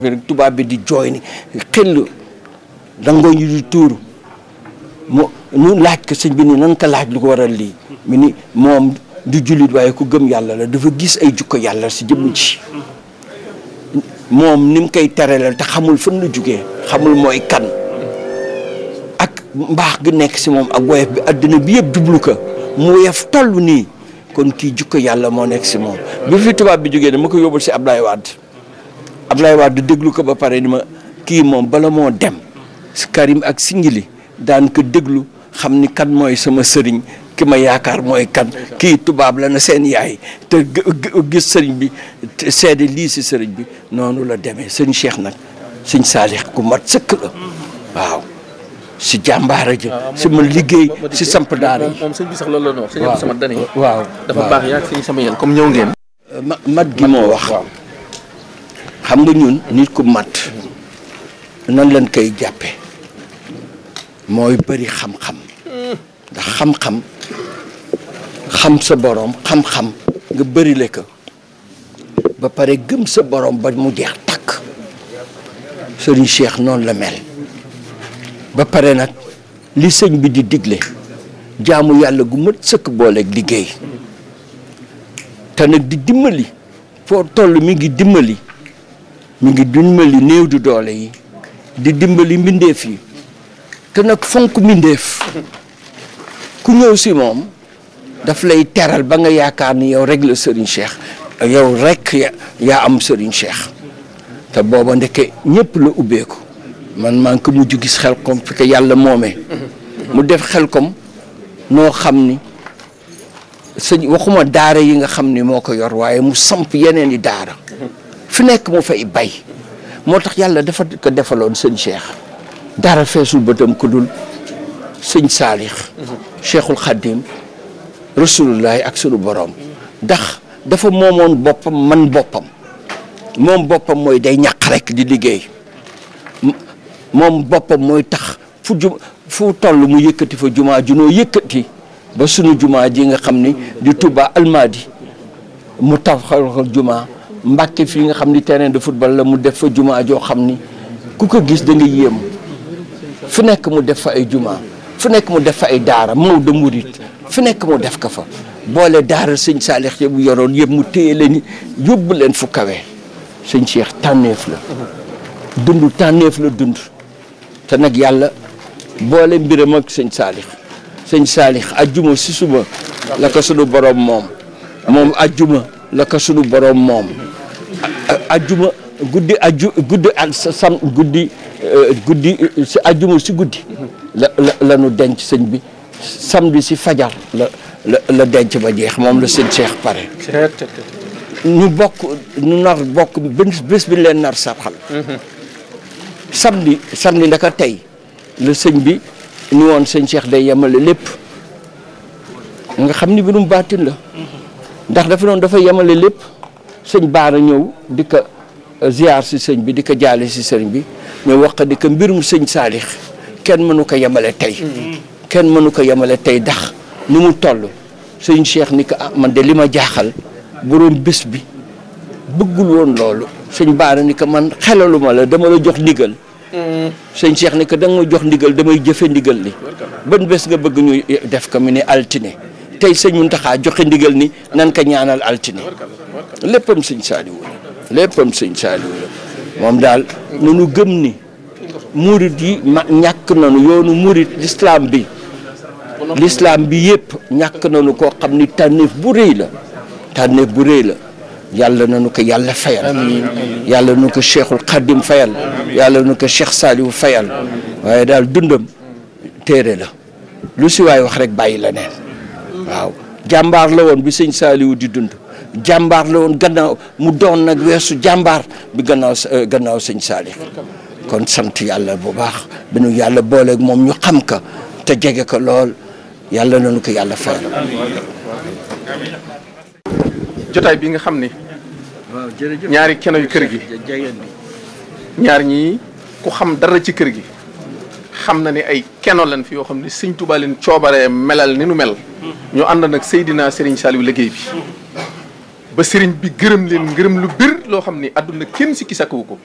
rek tubaab bi di jooy ni xel dangoo ñu di tuuru mu ñu laaj ko sëñ bi ni nan ko laaj lu ko waral lii mi ni moom du jullit waaye ku gëm yàlla la dafa gis ay jukko yàlla si jëmm ji moom ni mu koy teralal te xamul fan la jugee xamul mooy kan ak mbaax gi nekk si moom ak woyof bi àddina bi yëpp jublu ko mu woyof toll nii kon kii jukko yàlla moo nekk si moom bi fi tubaab bi jógee dama ko yóbbul si Ablaye Wade Ablaye Wade déglu ko ba pare ni ma kii moom bala moo dem si Karim ak Singili daan ko déglu xam ni kan mooy sama sëriñ ki ma yaakaar mooy kan kii tubaab la na seen yaay te gis sëriñ bi seede lii si sëriñ bi noonu la demee sëñ Cheikh nag sëñ Saalix ku mat sëkk la waaw si jàmbaara ji si ma liggéey si samp daara yi moom sëñ bi sax loolu la ñu wax. sëñ Abdou Samad dane waaw dafa baax yaa sëñ sama yéen comme ñëw ngeen. ma mat gi moo wax xam nga ñun nit ku mat nan lañ koy jàppe mooy bëri xam-xam ndax xam-xam xam sa borom xam-xam nga bëri le ko ba pare gëm sa borom ba mu jeex takk sëriñ Cheikh noonu la mel ba pare nag li sëñ bi di digle jaamu yàlla gu mat sëkk booleeg liggéey te nag di dimbali foo toll mi ngi dimbali mi ngi dimbali néew du doole yi di dimbali mbindeef yi te nag fonk mbindeef ku ñëw si moom daf lay teral ba nga yaakaar ni yow rek la Serigne Cheikh yow rek yaa am Serigne Cheikh te booba ndeke ñëpp la ubbeeku man maa ngi ko mujj gis xel kom fi ko yàlla moomee mu def xel kom noo xam ni sëñ waxuma daara yi nga xam ni moo ko yor waaye mu samp yeneen i daara fi nekk mu fay bay moo tax yàlla dafa ko defaloon sëñ Cheikh dara feesul bëtam ku dul sëñ Saalix Cheikhul Khadim rasulullahi ak sunu borom ndax dafa moomoon boppam man boppam moom boppam mooy day ñaq rek di liggéey moom boppam mooy tax fu ju fu toll mu yëkkati fa jumaa junoo yëkkati ba sunu jumaa ji nga xam ni di Touba Almadi mu taxal jumaa Mbàkke fii nga xam ni terrain de football la mu def fa jumaa joo xam ni ku ko gis da nga yéem fu nekk mu def fa ay jumaa fu nekk mu def fa ay daara Maodo Murit fu nekk mu def ko fa boole daara sëñ Saalix bu yoroon yëpp mu téye leen yóbbu leen fu kawe sëñ Cheikh tànneef la dund tànneef la dund te nag yàlla boole mbiram ak sëñ Saalix sëñ Saalix ajjuma si suba la ko sunu borom moom moom ajjuma la ko sunu borom moom ajjuma guddi aju guddi ak sam guddi guddi si ajjuma si guddi la la la nu denc sëñ bi samedi si fajar la la la denc ba jeex moom la sëñ Cheikh pare ñu bokk ñu nar bokk bés bi leen nar sarxal samedi samedi ndaka tey la sëñ bi ni woon sëñ Cheikh day yemale lépp nga xam ni birum baatin la ndax dafa noonu dafa yemale lépp sëñ baara ñëw di ko ziar si sëñ bi di ko jaale si sëñ bi ñu wax di ko mbirum sëñ saalix kenn mënu ko yemale tey kenn mënu ko yemale tey ndax ni mu toll sëñ Cheikh ni ko ah man de li ma jaaxal borom bés bi bëggul woon loolu sëñ baara ni ko man xelaluma la dama la jox ndigal sëñ Cheikh ni ko da nga ma jox ndigal damay jëfe ndigal li ban bés nga bëgg ñu def ko mu ne altine tey sëñ Muntaxa joxe ndigal ni nan ko ñaanal altine léppam sëñ Saaliwu la léppam sëñ Saaliwu la moom daal nunu gëm ni murit yi ma ñàkk nanu yoonu murit l'islam bi l'islam bi yëpp ñàkk nanu koo xam ni tànneef bu rëy la tànneef bu rëy la yàlla nanu ko yàlla fayal yàlla nu ko cheikhul xadim fayal yàlla nu ko cheikh Saaliwu fayal waaye daal dundam téere la lu si waay wax rek bàyyi la neen waaw jàmbaar la woon bi sëñ Saaliwu di dund jàmbaar la woon gannaaw mu doon nag weesu jàmbaar bi gannaaw gannaaw sëñ Saalix kon sant yàlla bu baax bi nu yàlla booleeg moom ñu xam ka te jege ko lool yàlla nañu ko yàlla fayal. jotaay bi nga xam ni waaw jërëjëf ñaari keno yu kër gi ñaar ñii ku xam dara ci kër gi xam na ni ay keno lan fi yoo xam ne sëñ Tuubaa leen coobaree melal ni nu mel ñu ànd nag Seydina Serigne Saliou liggéey bi ba sëriñ bi gërëm leen ngërëm lu bir loo xam ni àdduna kenn sikki sakkawu ko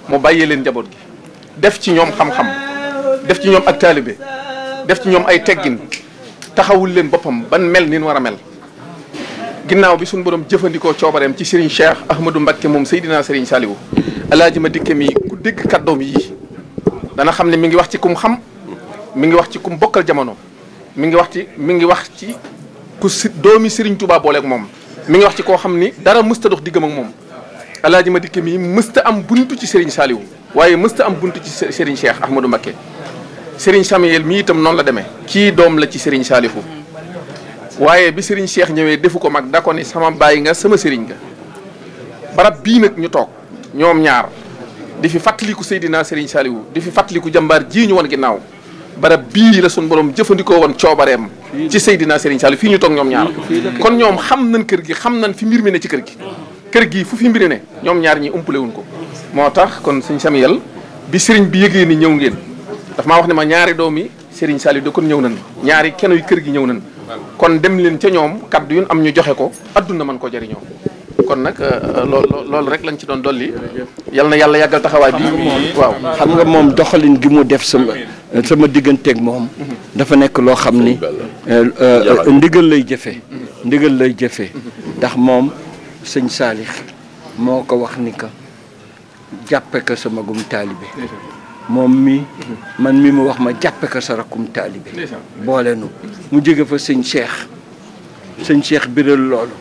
mu bàyyee leen njaboot gi def ci ñoom xam-xam def ci ñoom ak taalibe def ci ñoom ay teggin taxawul leen boppam ban mel ni ñu war a mel ginnaaw bi suñu borom jëfandikoo coobareem ci Serigne Cheikh Ahmadou Mbacké moom Seydina Serigne Saliou alaaji ma dikke mi ku dégg kàddoom yi dana xam ne mi ngi wax ci kum xam mi ngi wax ci kum bokkal jamono mi ngi wax ci mi ngi wax ci ku si doomi Serigne Touba booleeg moom mi ngi wax ci koo xam ni dara mësta dox diggam ak moom alaaji ma dikke mi mësta am buntu ci Serigne Saliou waaye mësta am buntu ci Serigne Cheikh Ahmadou Mbacké Serigne Samuel mi itam noonu la demee kii doom la ci Serigne Saliou waaye bi Serigne Cheikh ñëwee defu ko mag da ko ni sama bàyyi nga sama Serigne nga barab bii nag ñu toog ñoom ñaar di fi fàttaliku Seydina Serigne Saliou di fi fàttaliku jàmbaar jii ñu woon ginnaaw barab bii la suñu borom jëfandikoo woon coobareem ci Seydina Serigne Saliou fii ñu toog ñoom ñaar kon ñoom xam nañ kër gi xam nañ fi mbir mi ne ci kër gi kër gi fu fi mbiri ne ñoom ñaar ñi umpale wuñ ko moo tax kon sëñ Samuel bi Serigne bi yëgee ni ñëw ngeen daf maa wax ne ma ñaari doomi Serigne Saliou da kon ñëw nañ ñaari keno yu kër gi ñëw nañ kon dem leen ca ñoom kaddu yu am ñu joxe ko adduna mën ko jëriñoo kon nag loolu loolu rek lañ ci doon dolli yal na yàlla yàggal taxawaay bi waaw xam nga moom doxalin gi mu def sama sama digganteeg moom dafa nekk loo xam ni ndigal lay jëfe ndigal lay jëfe ndax moom sëñ Saalix moo ko wax ni que jàppe ko sama gum taalibe moom mi man mi mu wax ma jàppe ko sa rakkum taalibe boole nu mu jóge fa sëñ Cheikh sëñ Cheikh biral loolu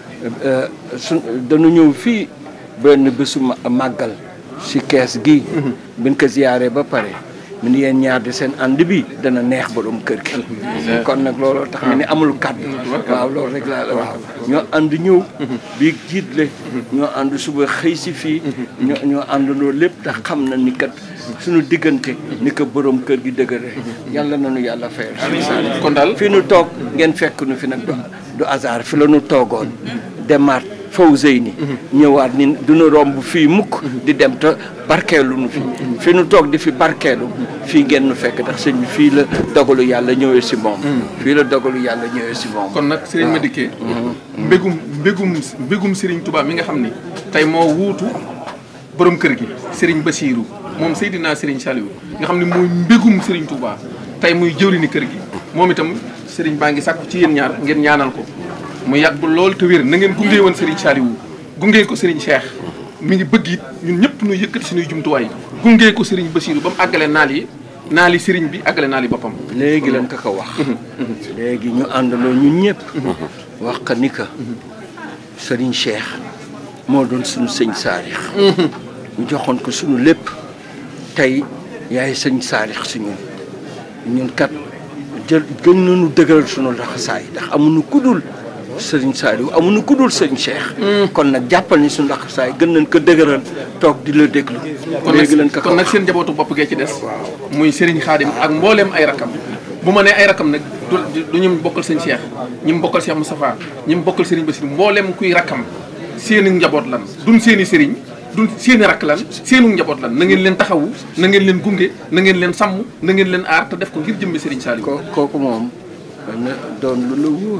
su dañu ñëw fii benn bésu màggal si kees gi biñ ko ziyaaree ba pare mu ni yéen ñaar di seen ànd bi dana neex borom kër gi kon nag looloo tax mi ni amul kàddu waaw loolu rek laa la waaw ñoo ànd ñëw bii jiitle ñoo ànd suba xëy si fii ñoo ñoo àndandoo lépp te xam na ni kat suñu diggante ni ko borom kër gi dëgëre yàlla nañu yàlla fayal kon daal fi nu toog ngeen fekk nu fi nag du hasard fi la nu toogoon demaat Fawzeyni ñëwaat ni duñu romb fii mukk di dem te barkeelu nu fi fi nu toog di fi barkeelu fii ngeen nu fekk ndax sëñ bi fii la dogalu yàlla ñëwee si moom fii la dogalu yàlla ñëwee si moom kon nag Serigne Madické mbégum mbégum mbégum Serigne Touba mi nga xam ni tey moo wuutu borom kër gi Serigne Bassirou moom Seydina Serigne Saliou nga xam ne mooy mbégum Serigne Touba tey muy jëwriñu kër gi moom itam Serigne baa ngi sàkku ci yéen ñaar ngeen ñaanal ko mu yàgg lool te wér na ngeen gunge woon Serigne Saliou gunge ko Serigne Cheikh mi ngi bëgg it ñun ñëpp ñu yëkkati suñuy jumtuwaay gunge ko Serigne Bassirou ba mu àggale naal yi naal yi Serigne bi àggale naal yi boppam. léegi lañ ko ko wax. léegi ñu àndaloo ñun ñëpp. wax ka ni ka Serigne Cheikh moo doon suñu sëñ Saalix. ñu joxoon ko suñu lépp tey yaay sëñ Saalix si ñun ñun kat jël gën nañu dëgëral suñu laxasaay ndax amuñu kudul sëriñ Saliou amuñu kudul sëriñ Cheikh. kon nag jàppal ni suñu laxasaay gën nañ ko dëgëral toog di la déglu. léegi lañ ko kon nag seen njabootu bopp gee ci des. muy Serigne Khadim ak mbooleem ay rakam. bu ma nee ay rakam nag du du ñu bokkal sëñ Cheikh ñi mu bokkal Cheikh Moustapha ñi mu bokkal Serigne Bassirou mbooleem kuy rakam seeni njaboot lan duñ seeni Serigne. du seeni rakk lan seenu njaboot lan na ngeen leen taxawu na ngeen leen gunge na ngeen leen sàmm na ngeen leen aar te def ko ngir jëmmi Serigne Saliou. ko kooku moom na doon lu la wóor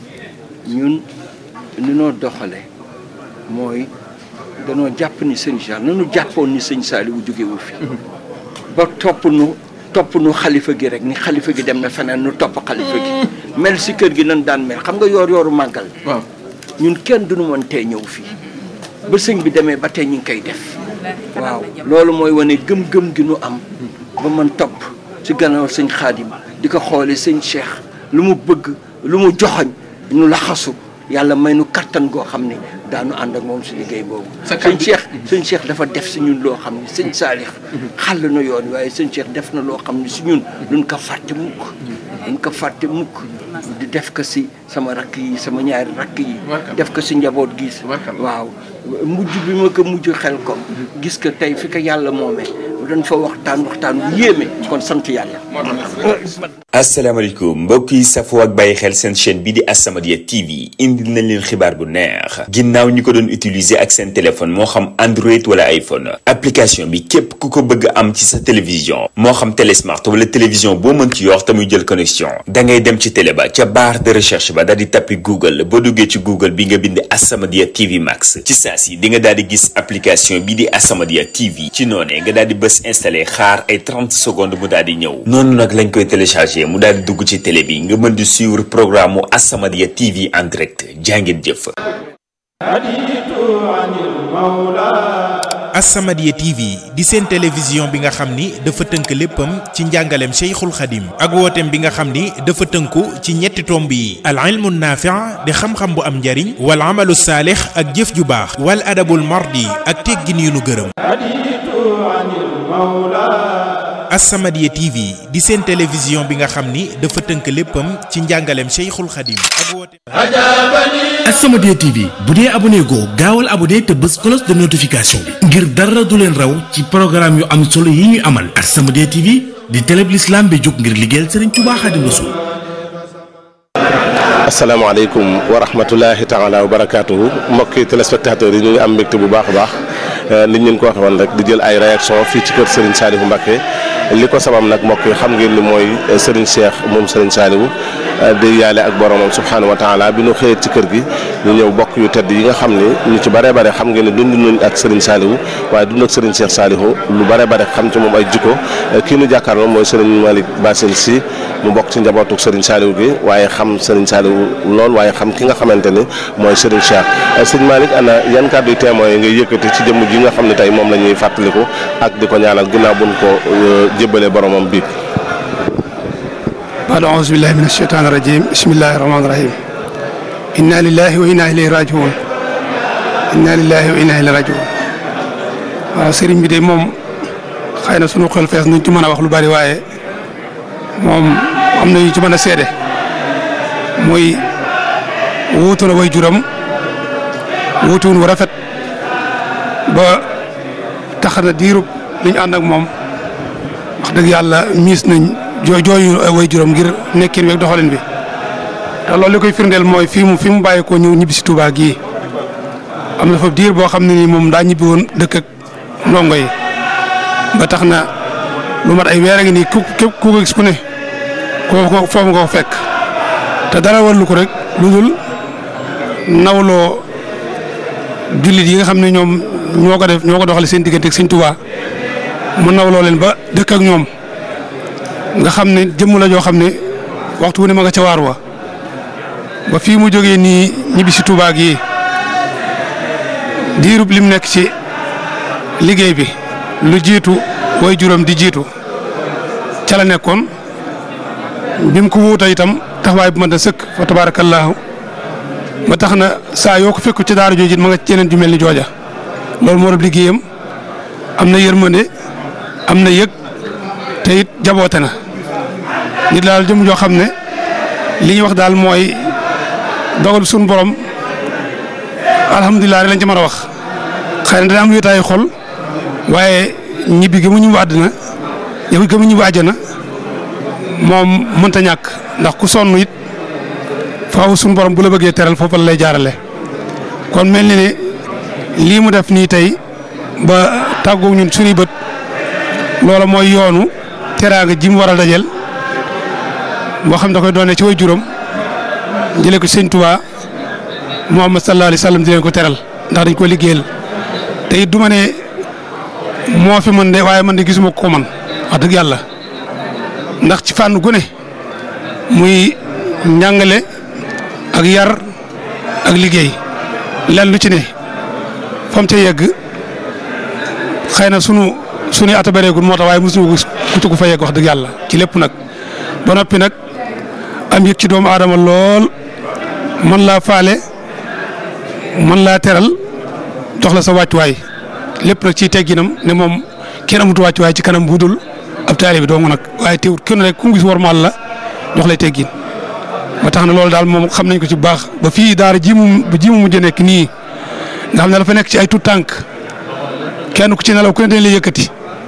ñun li noo doxale mooy danoo jàpp ni sëñ Cheikh nanu jàppoon ni sëñ Saliou jógewu fi ba topp nu topp nu xalifa gi rek ni xalifa gi dem na feneen nu topp xalifa gi mel si kër gi nan daan mel xam nga yoor yooru màggal waaw ñun kenn duñu mën tee ñëw fii ba sëñ bi demee ba tey ñu ngi koy def waaw loolu mooy wane gëm-gëm gi nu am ba man topp ci gannaaw sëñ xaadim di ko xoole sëñ Cheikh lu mu bëgg lu mu joxoñ ñu laxasu yàlla may nu kattan goo xam ne daanu ànd ak moom si liggéey boobu sëñ Cheikh sëñ Cheikh dafa def si ñun loo xam ne sëñ Saalix xàll na yoon waaye sëñ Cheikh def na loo xam ne si ñun duñ ko fàtte mukk duñ ko fàtte mukk di def ko si sama rakk yi sama ñaari rakk yi def ko si njaboot gi waaw mujj bi ma ko mujj xel ko gis ko tey fi ko yàlla moomee dañ fa waxtaan waxtaan bu yéeme kon sant yàlla asalaamaaleykum mbokk yi safoo ak bàyyi xel seen chaîne bi di As-Samadiyya TV indil nañ leen xibaar bu neex ginnaaw ñi ko doon utiliser ak seen téléphone moo xam Android wala iPhone application bi képp ku ko bëgg am ci sa télévision moo xam télé smart wala télévision boo mën ci yor te muy jël connexion da ngay dem ci télé ba ca barre de recherche ba daal di tappi Google boo duggee ci Google bi nga bind As-Samadiyya TV Max ci saa si di nga daal di gis application bi di As-Samadiyya TV ci noonee nga daal di bës installé xaar ay 30 secondes mu daal di ñëw noonu nag lañ koy téléchargé mu daal di dugg ci télé bi nga mën di suivre programme mu As-Samadiyya TV en direct jàngeen jëf. As-Samadiyya TV di seen télévision bi nga xam ni dafa tënk léppam ci njàngaleem Cheikhul Khadim ak wooteem bi nga xam ni dafa tënku ci ñetti tomb yi al ilmu naafi' di xam-xam bu am njariñ wal amalu saalix ak jëf ju baax wal adabul mardi ak teggin yu nu gërëm As-Samadiyya TV di seen télévision bi nga xam ni dafa tënk léppam ci njàngaleem Cheikhul Khadim ak wooteem As-Samadiyya TV bu dee abonné goo gaawal abonné te bës cloche de notification bi ngir dara du leen raw ci programme yu am solo yi ñuy amal As-Samadiyya TV di télé bi l'islam bi jóg ngir liggéeyal Serigne Touba Khadim Rassoul asalaamaaleykum wa rahmatulahi taala wa barakaatuhu mbokki téléspectateurs yi ñu ngi am mbégte bu baax a baax nit ñeen ko waxe woon rek di jël ay réaction fii ci kër Serigne Saliou Mbacké li ko sabab nag mbokk yi xam ngeen ni mooy Serigne Cheikh moom Serigne Saliou di yaale ak boromam subhaanahu wa taala bi ñu xëyee ci kër gi ñu ñëw bokk yu tedd yi nga xam ni ñu ci bare bare xam ngeen ne dund nañ ak Serigne Saliou waaye dund ak Serigne Cheikh Saliou lu bare bare xam ci moom ay jikko kii nu jàkkaarloo mooy Serigne Malick Bassine Sy mu bokk ci njabootu Serigne Saliou gi waaye xam Serigne Saliou lool waaye xam ki nga xamante ni mooy Serigne Cheikh Serigne Malick ana yan kàddu yu témoin yi ngay yëkkati ci jëmm ji nga xam ne tey moom la ñuy fàttaliku ak di ko ñaanal ginnaaw buñ ko jébbalee boromam bi baad auzu billahi min asheytaan irajim bismillahi rahmaani rahim inna lillahi wa inna ilayhi rajiun inna lillahi wa inna ilayhi rajiun waaw sëriñ bi de moom xëy na sunu xel fees nuñ ci mën a wax lu bari waaye moom am na ñu ci mën a seede muy wuutu na way juram wuutuwun wu rafet ba tax na diirub liñ ànd ak moom wax dëgg yàlla miis nañ jooy jooyu way juróom ngir nekkin weeg doxalin bi te loolu li koy firndeel mooy fii mu fi mu bàyyi ko ñëw ñibbi si Touba gii am na fa diir boo xam ne nii moom daa ñibbi woon dëkk ak ndongo yi ba tax na lu mat ay weer a ngi nii ku képp ku ko gis ku ne ko foofu nga ko fekk te dara warlu ko rek lu dul nawloo jullit yi nga xam ne ñoom ñoo ko def ñoo ko doxale seen diggante ak Sëñ Touba mu nawloo leen ba dëkk ak ñoom. nga xam ne jëmm la joo xam ne waxtu wu ne ma nga ca waar wa ba fii mu jógee nii ñibbi si Touba gi diirub lim nekk ci liggéey bi lu jiitu way juróom di jiitu ca la nekkoon bi mu ko wuuta itam taxawaay bu ma da sëkk fa tabaarakallaahu ba tax na saa yoo ko fekku ci daara jooju ma nga ci yeneen ju mel ni jooja loolu moo doon liggéeyam am na yërmande am na yëg te it jaboote na nit daal jëm joo xam ne li ñuy wax daal mooy dogal suñu borom alhamdulilah rek lañ ci mën a wax xëy na dana am wéetaayu xol waaye ñibbi gi mu ñibbi àddina yow gi mu ñibbi àjjana moom mënta ñàkk ndax ku sonn it faaw suñu borom bu la bëggee teral foofu la lay jaarale kon mel ni ne lii mu def nii tey ba tàggoog ñun suñuy bët loola mooy yoonu teraanga ji mu war a dajel boo xam da koy doonee ci way juróom jëlee ko sëñ Tuubaa Muhammad sallallahu alayhi wa sallam di leen ko teral ndax dañ ko liggéeyal te it du ma ne moo fi mën de waaye man de gisuma ko man wax dëgg yàlla ndax ci fànn gu ne muy njàngale ak yar ak liggéey lan lu ci ne fam ca yegg xëy na sunu suñuy ata bareegul moo tax waaye mosuñu ku ko fa yegg wax dëgg yàlla ci lépp nag ba noppi nag am yëg ci doomu aadama lool man laa faale man laa teral jox la sa wàccuwaay lépp nag ciy tegginam ne moom kenn amutu wàccuwaay ci kanam bu dul ab taalibe bi dong nag waaye teewut kenn rek ku mu gis warmaal la jox lay teggin ba tax na loolu daal moom xam nañ ko ci bu baax ba fii daara ji mu ji mu mujj nekk nii nga xam ne dafa nekk ci ay tout tànk kenn ku ci nelaw ku ne dañ lay yëkkati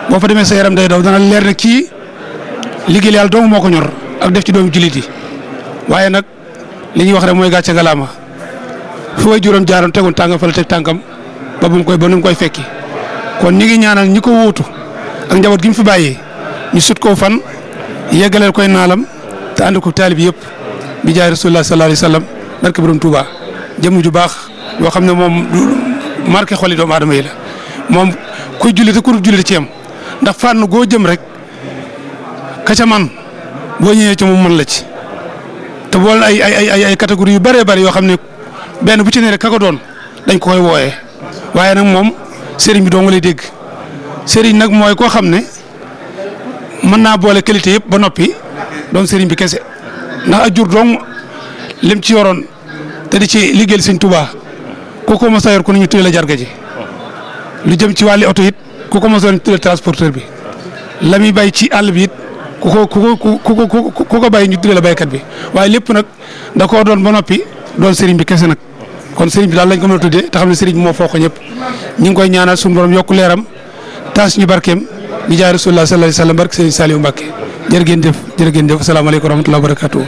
boo fa demee sa yaram day daw dana leer ne kii liggéey yàlla dong moo ko ñor ak def ci doomu jullit yi waaye nag li ñuy wax rek mooy gàcce galaama fu way juróom jaaroon tegoon tànkam fa la teg tànkam ba bu mu koy ba nu mu koy fekki kon ñi ngi ñaanal ñi ko wuutu ak njaboot gi mu fi bàyyee ñu sut koo fan yeggaleel koy naalam te ànd ko taalib yëpp bi jaay rasulullah sallallahu alayhi wa sallam barke borom Touba jëmm ju baax yoo xam ne moom du marqué xoli doomu aadama yi la moom kuy julli te ku dul julli ci yam ndax fànn goo jëm rek ka ca man boo ñëwee ci moom mën la ci te boole ay ay ay ay catégorie yu bëree bëri yoo xam ne benn bu ci ne rek ka ko doon dañ ko koy wooyee waaye nag moom sëriñ bi doo nga lay dégg sëriñ nag mooy koo xam ne mën naa boole qualité yëpp ba noppi doon sëriñ bi kese ndax ak jur dong lim ci yoroon te di ci liggéeyal sëñ Tuubaa ku ko mos a yor ku ne ñu tuddee la jarga ji lu jëm ci wàlli oto it ku ko mos a yor ñu tuddee transporteur bi la muy bay ci àll bi it ku ko ku ko ku ko ku ko bay ñu tuddee la baykat bi waaye lépp nag da koo doon ba noppi doon sëriñ bi kese nag kon sëriñ bi daal lañ ko mën a tuddee te xam ne sëriñ bi moo foo ko ñëpp ñu ngi koy ñaanal suñu borom yokku leeram taas ñu barkeem di jaay rasulullah sallallahu alayhi wa sallam barke sëriñ Saliou Mbacke jërë ngeen jëf jërë ngeen jëf asalaamaaleykum wa rahmatulah wa barakatuh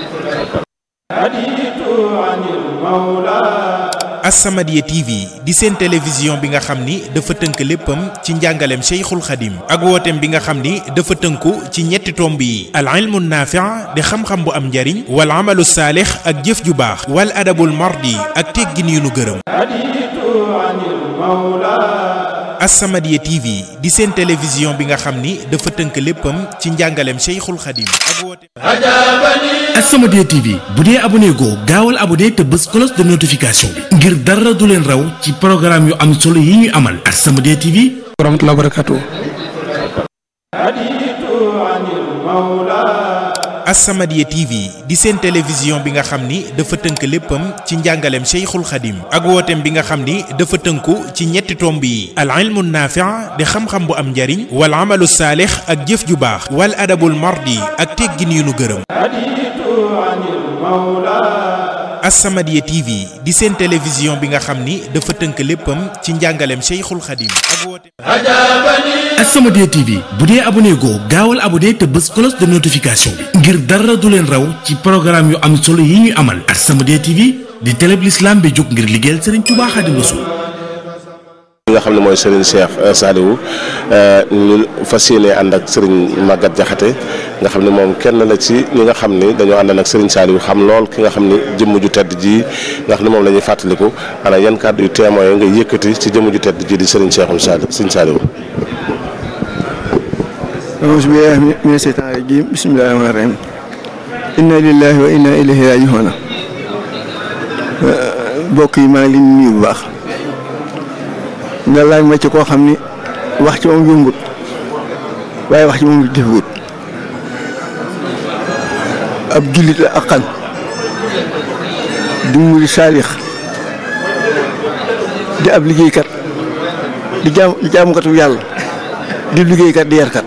As-Samadiyya TV di seen télévision bi nga xam ni dafa tënk léppam ci njàngaleem Cheikhul Khadim ak wooteem bi nga xam ni dafa tënku ci ñetti tomb yi al ilmu naafi' di xam-xam bu am njariñ wal amalu saalix ak jëf ju baax wal adabul mardi ak teggin yu nu gërëm As-Samadiyya TV di seen télévision bi nga xam ni dafa tënk léppam ci njàngaleem Cheikhul Khadim ak wooteem As-Samadiyya TV bu dee abonné goo gaawal abonné te bës cloche de notification bi ngir dara du leen raw ci programme yu am solo yi ñuy amal As-Samadiyya TV wa rahmatulah wa barakatuh As-Samadiyya TV di seen télévision bi nga xam ni dafa tënk léppam ci njàngaleem Cheikhul Khadim ak wooteem bi nga xam ni dafa tënku ci ñetti tomb yi al ilmu naafi' di xam-xam bu am njariñ wal amalu saalix ak jëf ju baax wal adabul mardi ak teggin yu nu gërëm As-Samadiyya TV di seen télévision bi nga xam ni dafa tënk léppam ci njàngaleem Cheikhul Khadim ak wooteem As-Samadiyya TV bu dee abonné goo gaawal abonné te bës cloche de notification bi ngir dara du leen raw ci programme yu am solo yi ñuy amal As-Samadiyya TV di télé bi l'islam bi jóg ngir liggéeyal Serigne Touba Khadim Rassoul nga xam ne mooy Serigne Cheikh Saliou ñu fas yéene ànd ak Serigne Maguette Diakhaté nga xam ne moom kenn la ci ñi nga xam ni dañoo àndal ak Serigne Saliou xam lool ki nga xam ni jëmm ju tedd ji nga xam ne moom la ñuy fàttaliku ana yan kàddu yu témoin nga yëkkati ci jëmm ju tedd ji di Serigne Cheikhoul Saliou Serigne Saliou. auzu billaahi mina seytaani rajiim bismillaahi rahmaani rahiim inna lillahi wa inna ilayhi raaji'uun mbokk yi maa ngi leen di nuyu bu baax nga laaj ma ci koo xam ni wax ci moom yombut waaye wax ci moom defewut ab jullit la ak xan di muri saalix di ab liggéeykat di jaam di jaamukatu yàlla di liggéeykat di yarkat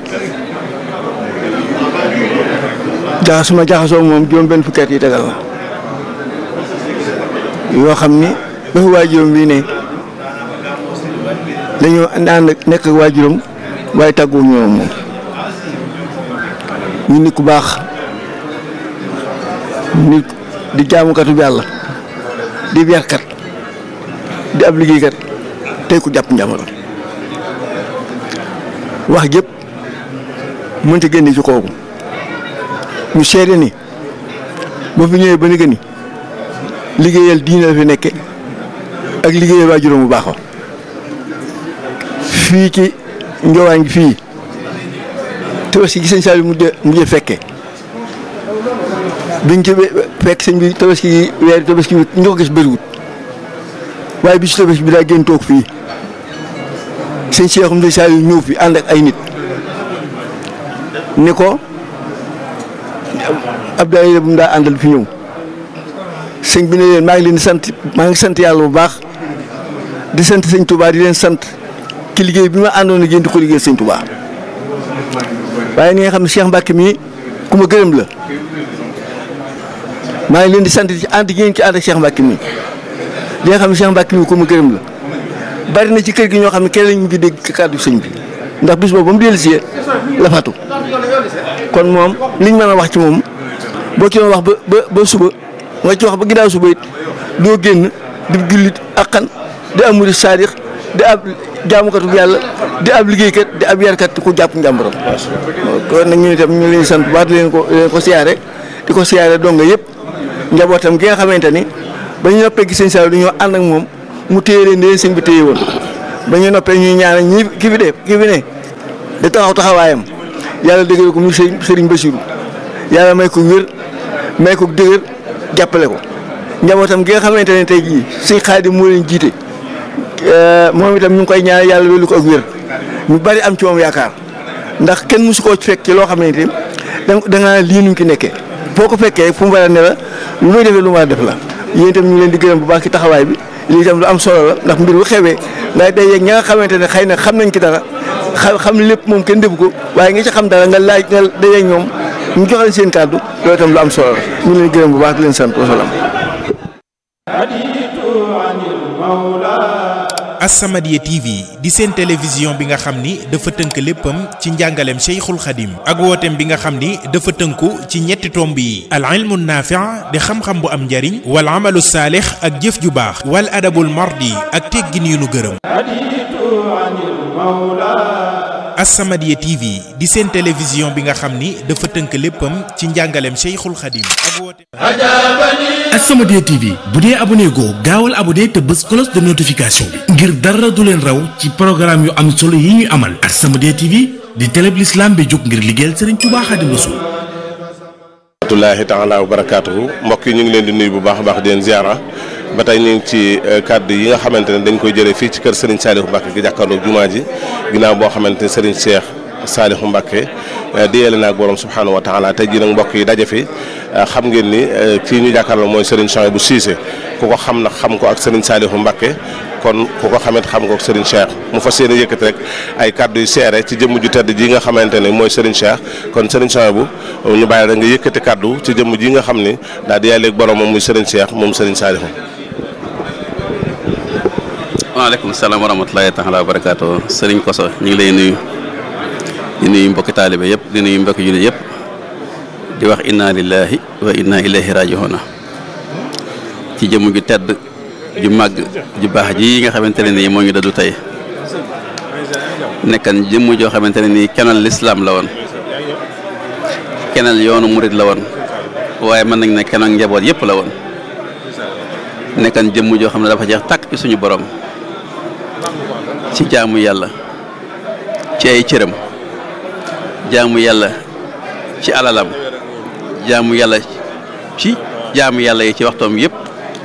jaxasuma jaxasoo moom juróom benn fukki at yi tegal la yoo xam ni ba fi waajuram bii ne dañoo ànd nekk ak waajuram waaye tàgguwu ñoom moom ñu nit ku baax nit di jaamukatu yàlla di yarkat di ab liggéeykat tey ku jàpp njàmbur wax jëpp mënta génne ci kooku ñu seede ni ba fi ñëwee ba ni gëni liggéeyal diine la fi nekke ak liggéeyal waajuram bu baax fii ci njowaan gi fii tabaski gi sëñ Saliou mujj mujj fekke biñ ci fekk sëñ bi tabaski gi weer tabaski bi ñu ko gis bëriwut waaye bi ci tabaski bi daa génn toog fii sëñ Cheikhoum sëñ Saliou ñëw fi ànd ak ay nit ni ko Abdoulaye bu mu daa àndal fi ñëw sëñ bi ne leen maa ngi leen di sant maa ngi sant yàlla bu baax di sant sëñ Touba di leen sant ci liggéey bi ma àndoon ak yéen di ko liggéey sëñ Touba waaye ni nga xam ne Cheikh Mbacke mii ku ma gërëm la maa ngi leen di sant ci ànd gi ngeen ci ànd ak Cheikh Mbacke mii li nga xam ne Cheikh Mbacke mii ku ma gërëm la bari na ci kër gi ñoo xam ne kenn lañ ngi dégg kàddu sëñ bi ndax bis boobu ba mu dellusee la faatu kon moom liñ mën a wax ci moom boo ci doon wax ba ba ba suba nga ci wax ba ginnaaw suba it doo génn di jullit akkan di am murid saadix di ab jaamukatu yàlla di ab liggéeykat di ab yarkat ku jàpp njàmburam kon nag ñu itam ñu leen sant bu baax di leen ko di leen ko siyaare di ko siyaare donga yëpp njabootam gi nga xamante ni ba ñu noppee gis sëñ Saliou dañoo ànd ak moom mu téye leen di leen sëñ bi téye woon ba ñu noppee ñuy ñaanal ñi ki fi de ki fi ne di taxaw taxawaayam yàlla dëggal ko mu sëriñ sëriñ Bassirou yàlla may ko wér may ko dëgër jàppale ko njabootam gi nga xamante ne tey jii sëñ Xaadim moo leen jiite moom itam ñu ngi koy ñaan yàlla wélu ko ak wér ñu bari am ci moom yaakaar ndax kenn mësu koo fekk ci loo xamante ni da nga lii nuñ ki nekkee boo ko fekkee fu mu war a ne la lu muy defee lu mu war a def la yéen itam ñu ngi leen di gërëm bu baax ci taxawaay bi lii itam lu am solo la ndax mbir bu xewee ngay day yeeg ña nga xamante ne xëy na xam nañ ci dara xam xam lépp moom kenn defu ko waaye nga ci xam dara nga laaj nga day yeeg ñoom ñu jox leen seen kàddu loolu itam lu am solo la ñu ngi leen di gërëm bu baax di leen sant wasalaam As-Samadiyya TV di seen télévision bi nga xam ni dafa tënk léppam ci njàngaleem Cheikhul Khadim ak wooteem bi nga xam ni dafa tënku ci ñetti tomb yi al ilmu naafi' di xam-xam bu am njariñ wal amalu saalix ak jëf ju baax wal adabul mardi ak teggin yu nu gërëm As-Samadiyya TV di seen télévision bi nga xam ni dafa tënk léppam ci njàngaleem Cheikhul Khadim ak wooteem As-Samadiyya TV bu dee abonné goo gaawal abonné te bës cloche de notification bi ngir dara du leen raw ci programme yu am solo yi ñuy amal As-Samadiyya TV di télé bi l'islam bi jóg ngir liggéeyal Serigne Touba Xaadimu Rasuul rahmatullahi taala wa barakaatuhu mbokk yi ñu ngi leen di nuyu bu baax a baax di leen ziara ba tey ñu ngi ci kàddu yi nga xamante ne dañ koy jëlee fii ci kër Serigne Saliou Mbacke gi jàkkaarloog jumaa ji ginnaaw boo xamante ne Serigne Cheikh Saliou Mbacke di yéele naag borom subhanahu wa taala tey jii nag mbokk yi daje fi xam ngeen ni kii ñu jàkkaarloo mooy Serigne Souhaïbou Cissé ku ko xam nag xam ko ak Serigne Saliou Mbacke kon ku ko xamit xam ko ak Serigne Cheikh mu fas yéene yëkkati rek ay kàddu yu seere ci jëmm ju tedd ji nga xamante ne mooy Serigne Cheikh kon Serigne Souhaïbou ñu bàyyi rek nga yëkkati kàddu ci jëmm ji nga xam ni daal di yàlleeg borom moom muy Serigne Cheikh moom Serigne Saliou waaleykum salaam wa rahmatulahi taala wa barakaatu sëriñ Koso ñu ngi lay nuyu di nuyu mbokki taalibe yëpp di nuyu mbokki jullit yëpp di wax inna lillahi wa inna ilayhi raji'un ci jëmm ju tedd ju màgg ju baax ji nga xamante ne nii moo ñu dadu tey nekkan jëmm joo xamante ne nii kenal lislaam la woon kenal yoonu murit la woon waaye mën nañ ne kenal njaboot yëpp la woon nekkan jëmm joo xam ne dafa jeex tàkk ci suñu borom ci jaamu yàlla ci ay cëram jaamu yàlla ci alalam jaamu yàlla ci jaamu yàlla yi ci waxtoom yëpp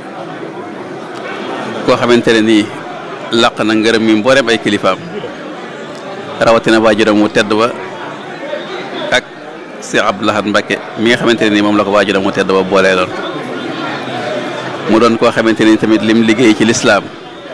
koo xamante ne nii làq na ngërëm mi mbooreem ay kilifaam rawatina waajuram mu tedd ba ak Cheikh Abdou Lahad Mbacké mi nga xamante ne nii moom la ko waajuram mu tedd ba boolee loon mu doon koo xamante ni tamit lim liggéey ci lislaam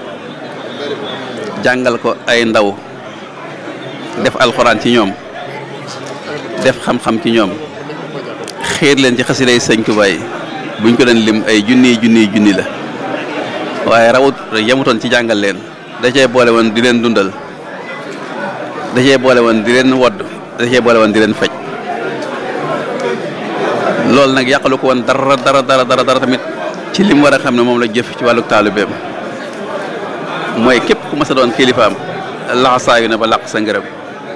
jàngal ko ay ndaw def alxuraan ci ñoom def xam-xam ci ñoom xiir leen ci xasiday sëñ Tuubaa yi buñ ko doon lim ay junniy junniy junni la waaye rawut yemutoon ci jàngal leen da cee boole woon di leen dundal da cee boole woon di leen wodd da cee boole woon di leen faj loolu nag yàqalu ko woon dara dara dara dara dara tamit ci lim war a xam ne moom la jëf ci wàllu taalibeem mooy képp ku mas a doon kilifaam laxasaayu na ba làq sa ngërëm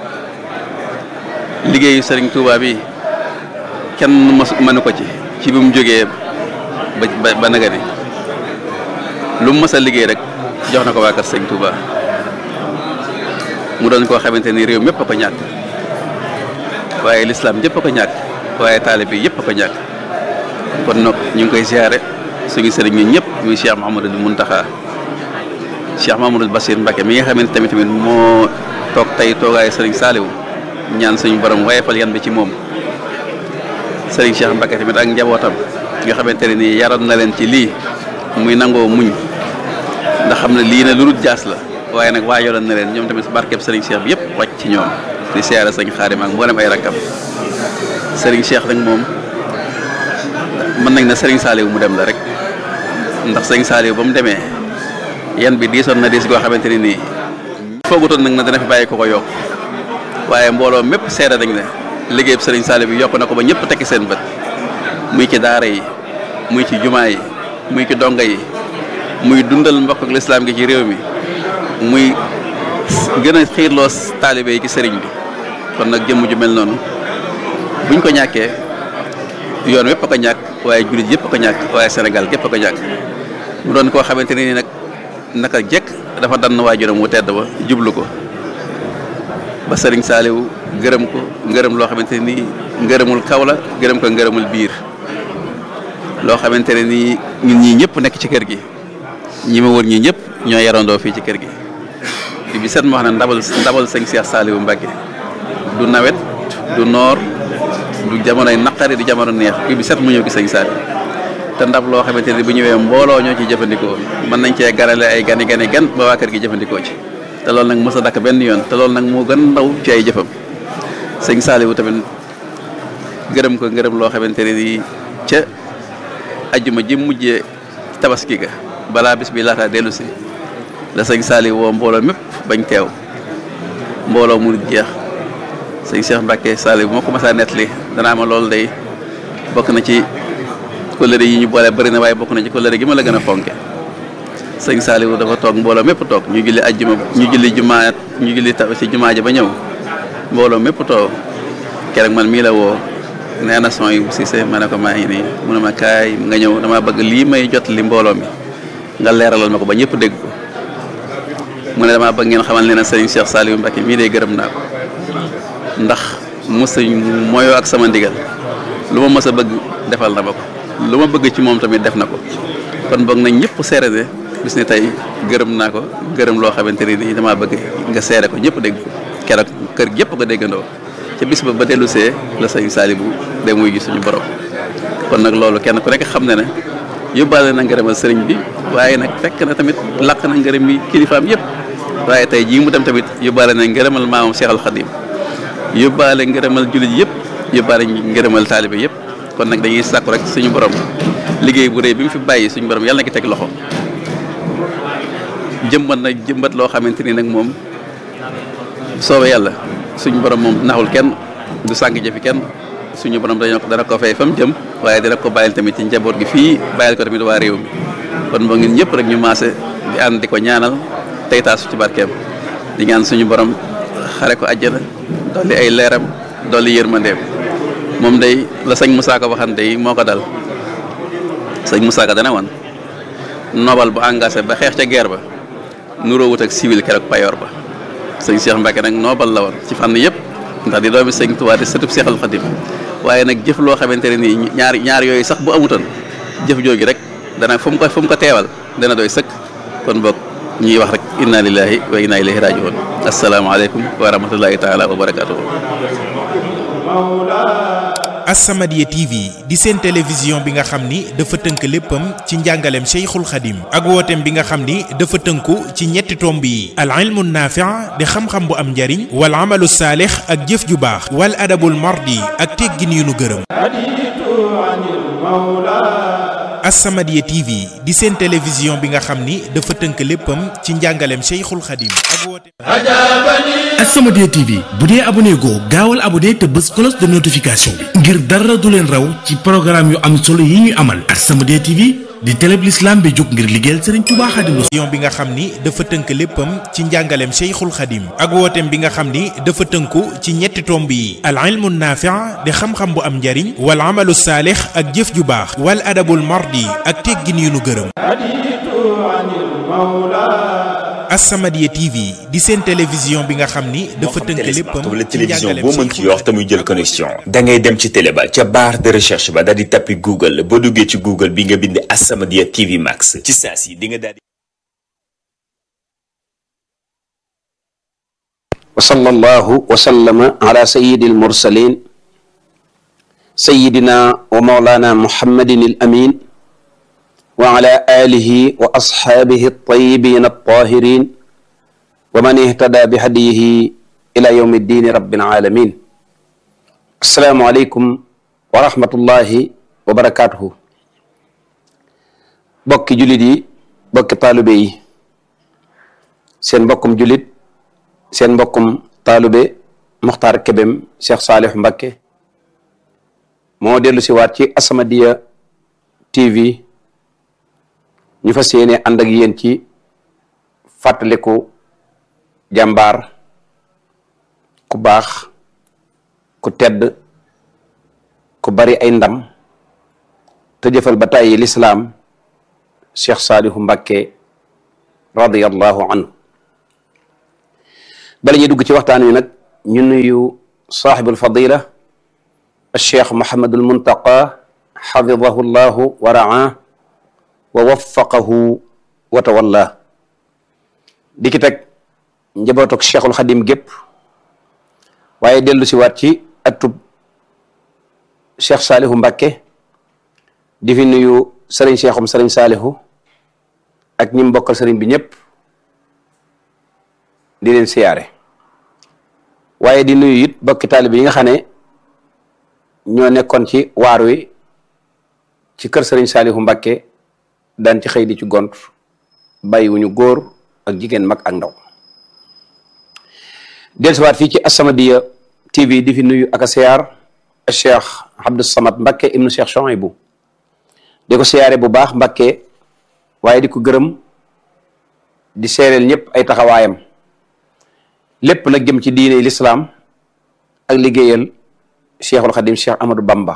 liggéeyu sëriñ Touba bi kenn mas mënu ko ci ci bi mu jógee ba ba naga ni lu mu mas a liggéey rek jox na ko waa kër sëriñ Touba mu doon koo xamante ni réew mépp a ko ñàkk waaye lislaam yëpp a ko ñàkk waaye taalibe yëpp a ko ñàkk kon nag ñu ngi koy ziare suñu sëriñ ñun ñëpp muy Cheikh Mouhamadou Mountakha Cheikh Mamadou Bassir Mbacké mi nga xamante tamit tamit moo toog tey toogaayu Serigne Saliou ñaan suñu borom wayefal yan bi ci moom Serigne Cheikh Mbacké tamit ak njabootam nga xamante ne nii yaroon na leen ci lii muy nangoo muñ ndax xam ne lii na lu dul jaas la waaye nag waajaloon na leen ñoom tamit barkeb Serigne Cheikh bi yëpp wàcc ci ñoom di siyaare sëñ Xaadim ak mboolem ay rakkam Serigne Cheikh nag moom mën nañ na Serigne Saliou mu dem la rek ndax Serigne Saliou ba mu demee. yan bi diisoon na diis goo xamante ne nii foogutoon nag na dana fi bàyyi ko ko yokk waaye mbooloo mépp seede nañ ne liggéeyub sëriñ Saliou bi yokk na ko ba ñëpp tekki seen bët muy ci daara yi muy ci jumaa yi muy ci donga yi muy dundal mbokk ak lislaam gi ci réew mi muy gën a xiirloo taalibe yi ci sëriñ bi kon nag jëmm ju mel noonu buñ ko ñàkkee yoon wépp a ko ñàkk waaye jullit yëpp a ko ñàkk waaye Sénégal gépp a ko ñàkk mu doon koo xamante ne ni nag naka jekk dafa dann waajuram wu tedd ba jublu ko ba sëriñ Saliou gërëm ko ngërëm loo xamante ne nii ngërëmul kaw la gërëm ko ngërëmul biir loo xamante ne nii ñun ñii ñëpp nekk ci kër gi ñi ma wër ñii ñëpp ñoo yarandoo fii ci kër gi bi bi set ma wax ne ndabal ndabal sëñ Cheikh Saliou Mbacké du nawet du noor du jamonoy naqari du jamono neex bi bi set mu ñëw gi sëñ Saliou te ndab loo xamante ne bu ñëwee mbooloo ñoo ciy jëfandikoo mën nañ cee garale ay gani gani gan ba waa kër gi jëfandikoo ci te loolu nag mës a dakk benn yoon te loolu nag moo gën ndaw ci ay jëfam sëñ Saliou tamit gërëm ko ngërëm loo xamante ne nii ca ajjuma ji mujjee tabaski ga balaa bis bi laata dellu si la sëñ Saliou woo mbooloo mépp bañ teew mbooloo mu jeex sëñ Cheikh Mbacké Saliou moo ko mas a nettali danaa ma loolu day bokk na ci kóllëre yi ñu boole bëri na waaye bokk na ci kóllëre gi ma la gën a fonke sëñ Saliou dafa toog mbooloo mépp toog ñu julli ajjuma ñu julli jumaa ñu julli ta ci jumaa ja ba ñëw mbooloo mépp toog keroog man mii la woo nee na son yi Cissé ma ne ko maa ngi nii mu ne ma kaay nga ñëw dama bëgg lii may jot li mbooloo mi nga leeralal ma ko ba ñëpp dégg ko mu ne damaa bëgg ngeen xamal ne na sëriñ Cheikh Saliou Mbacké mii de gërëm naa ko ndax mos mooyoo ak sama ndigal lu ma mës a bëgg defal na ma ko lu ma bëgg ci moom tamit def na ko kon boog nañ ñëpp seere ne bis ne tey gërëm naa ko gërëm loo xamante ne nii damaa bëgg nga seere ko ñëpp dégg ko keroog kër gi yëpp ko déggandoo ca bis ba ba dellu see la sëñ Saliou de muy gis suñu borom kon nag loolu kenn ku nekk xam ne ne yóbbaale na ngërëmal sëriñ bi waaye nag fekk na tamit làq na ngërëm yi kilifaam yëpp waaye tey jii mu dem tamit yóbbaale na ngërëmal maamam Cheikh Al Khadim yóbbaale ngërëmal jullit yëpp yóbbaale ngërëmal taalibe yëpp kon nag dañuy sàkku rek suñu borom liggéey bu rëy bi mu fi bàyyi suñu borom yàlla na ki teg loxo jëmbat na jëmbat loo xamante ni nag moom soobee yàlla suñu borom moom naxul kenn du sànq jëfi kenn suñu borom dañoo ko dana ko fay fa mu jëm waaye dana ko bàyyil tamit ci njaboot gi fii bàyyil ko tamit waa réew mi kon boo ngeen ñëpp rek ñu maase di ànd di ko ñaanal tey taasu ci barkeem di ñaan suñu borom xare ko àjjana dolli ay leeram dolli yërmandeem moom day la sëñ Moussa Ka waxante yi moo ko dal sëñ Moussa Ka dana woon nobal bu engagé ba xeex ca guerre ba nuróowut ak civil keroog payoor ba sëñ Cheikh Mbacké nag nobal la woon ci fànn yëpp ndax di doomi sëñ Tuubaa di sëtub Seexal Xadim waaye nag jëf loo xamante ne nii ñaar ñaar yooyu sax bu amutoon jëf jooju rek dana fu mu ko fu mu ko teewal dana doy sëkk kon boog ñuy wax rek inna lillahi wa inna ilayhi rajiun asalaamaaleykum wa rahmatullahi taala wa barakatuhu As-Samadiyya TV di seen télévision bi nga xam ni dafa tënk léppam ci njàngaleem Cheikhul Khadim ak wooteem bi nga xam ni dafa tënku ci ñetti tomb yi al ilmu naafi' di xam-xam bu am njariñ wal amalu saalix ak jëf ju baax wal adabul mardi ak teggin yu nu gërëm As-Samadiyya TV di seen télévision bi nga xam ni dafa tënk léppam ci njàngaleem Cheikhul Khadim ak wooteem As-Samadiyya TV bu dee abonné goo gaawal abonné te bës cloche de notification bi ngir dara du leen raw ci programme yu am solo yi ñuy amal As-Samadiyya TV di télé bi l'islam bi jóg ngir liggéeyal Serigne Touba Xaadimu télévision bi nga xam ni dafa tënk léppam ci njàngaleem Cheikhul Khadim ak wooteem bi nga xam ni dafa tënku ci ñetti tomb yi al ilmu naafi' di xam-xam bu am njariñ wal amalu saalix ak jëf ju baax wal adabul mardi ak teggin yu nu gërëm As-Samadiyya TV di seen télévision bi nga xam ni dafa tënk léppam wala ci télévision njàngaleem boo mën ci yor te muy jël connexion da ngay dem ci télé ba ca barre de recherche ba daal di tappi Google boo duggee ci Google bi nga bind As-Samadiyya TV Max ci saa si di nga daal di وصلى الله وسلم على سيد المرسلين سيدنا ومولانا محمد الأمين وعلى آله وأصحابه الطيبين الطاهرين ومن اهتدى بهديه إلى يوم الدين رب العالمين السلام عليكم ورحمة الله وبركاته بك جلدي بك طالبي سين بكم جلد seen mbokkum taalube Mokhtar Kébem Cheikh Salih Mbacké moo dellu si waat ci As-Samadiyya TV ñu fas yéene ànd ak yéen ci fàttaliku jàmbaar ku baax ku tedd ku bari ay ndam te jëfal ba tàyyi lislaam Cheikh Saalihu Mbacké radiyallahu anhu bala ñuy dugg ci waxtaan wi nag ñu nuyu saaxibul fadila Cheikh Mouhamadul Muntaqa xafidahu llahu wa raa wa waffaqahu wa tawalla di ki teg njabootuk Cheikhul Xadim gépp waaye dellu si waat ci atub Cheikh Saalihu Mbacké di fi nuyu sëriñ Cheikhum sëriñ Saalihu ak ñi mbokkal sëriñ bi ñëpp di leen siyaare waaye di nuyu it bokki taalibe yi nga xam ne ñoo nekkoon ci waar wi ci kër sëriñ Saalihu Mbacké daan ci xëy di ci gont bàyyiwuñu góor ak jigéen mag ak ndaw dellusiwaat fii ci As-Samadiyya TV di fi nuyu ak a siyaar Cheikh Abdou Samad Mbacké ibnu Cheikh Chouaïbou di ko siyaare bu baax Mbacké waaye di ko gërëm di seereel ñëpp ay taxawaayam lépp nag jëm ci diine lislaam ak liggéeyal Cheikhul Khadim Cheikh Amadou Bamba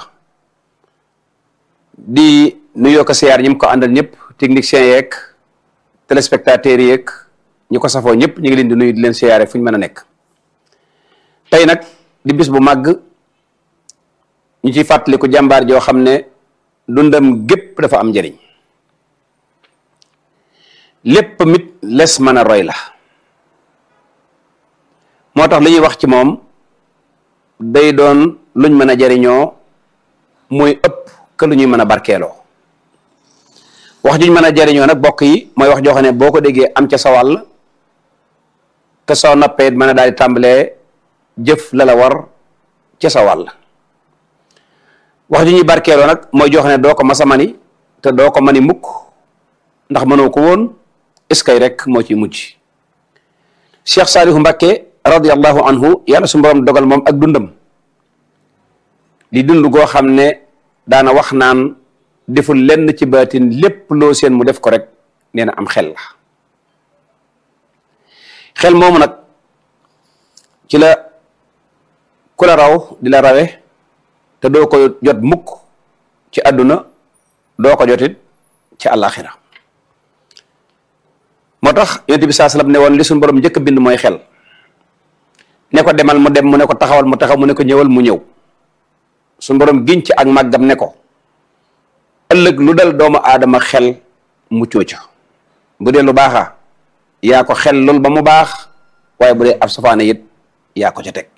di nuyoo ko siyaar ñi mu ko àndal ñëpp techniciens yeeg téléspectateurs yeeg ñi ko safoo ñëpp ñu ngi leen di nuyu di leen siyaare fu ñu mën a nekk tey nag di bis bu màgg ñu ciy fàttaliku jàmbaar joo xam ne dundam gépp dafa am njëriñ lépp mit les mën a roy la moo tax li ñuy wax ci moom day doon luñ mën a jariñoo mooy ëpp que lu ñuy mën a barkeeloo wax juñ mën a jariñoo nag bokk yi mooy wax joo xam ne boo ko déggee am ca sa wàll te soo noppee mën a daal di tàmbalee jëf la la war ca sa wàll wax ju ñuy barkeeloo nag mooy joo xam ne doo ko masa mani te doo ko mani mukk ndax mënoo ko woon est-ce que rek moo ciy mujj Cheikh Saalihu Mbacké radiyallahu anhu yàlla su borom dogal moom ak dundam di dund goo xam ne daana wax naan deful lenn ci baatin lépp loo seen mu def ko rek nee na am xel la xel moomu nag ci la ku la raw di la rawe te doo ko jot mukk ci àdduna doo ko jotit ci àllaaxira moo tax yonent bi saa sallam ne woon li suñu borom njëkk a bind mooy xel ne ko demal mu dem mu ne ko taxawal mu taxaw mu ne ko ñëwal mu ñëw suñu borom giñ ci ak màggam ne ko ëllëg lu dal doomu aadama xel mu cooca bu dee lu baaxa yaa ko xel lool ba mu baax waaye bu dee ab safaane it yaa ko ca teg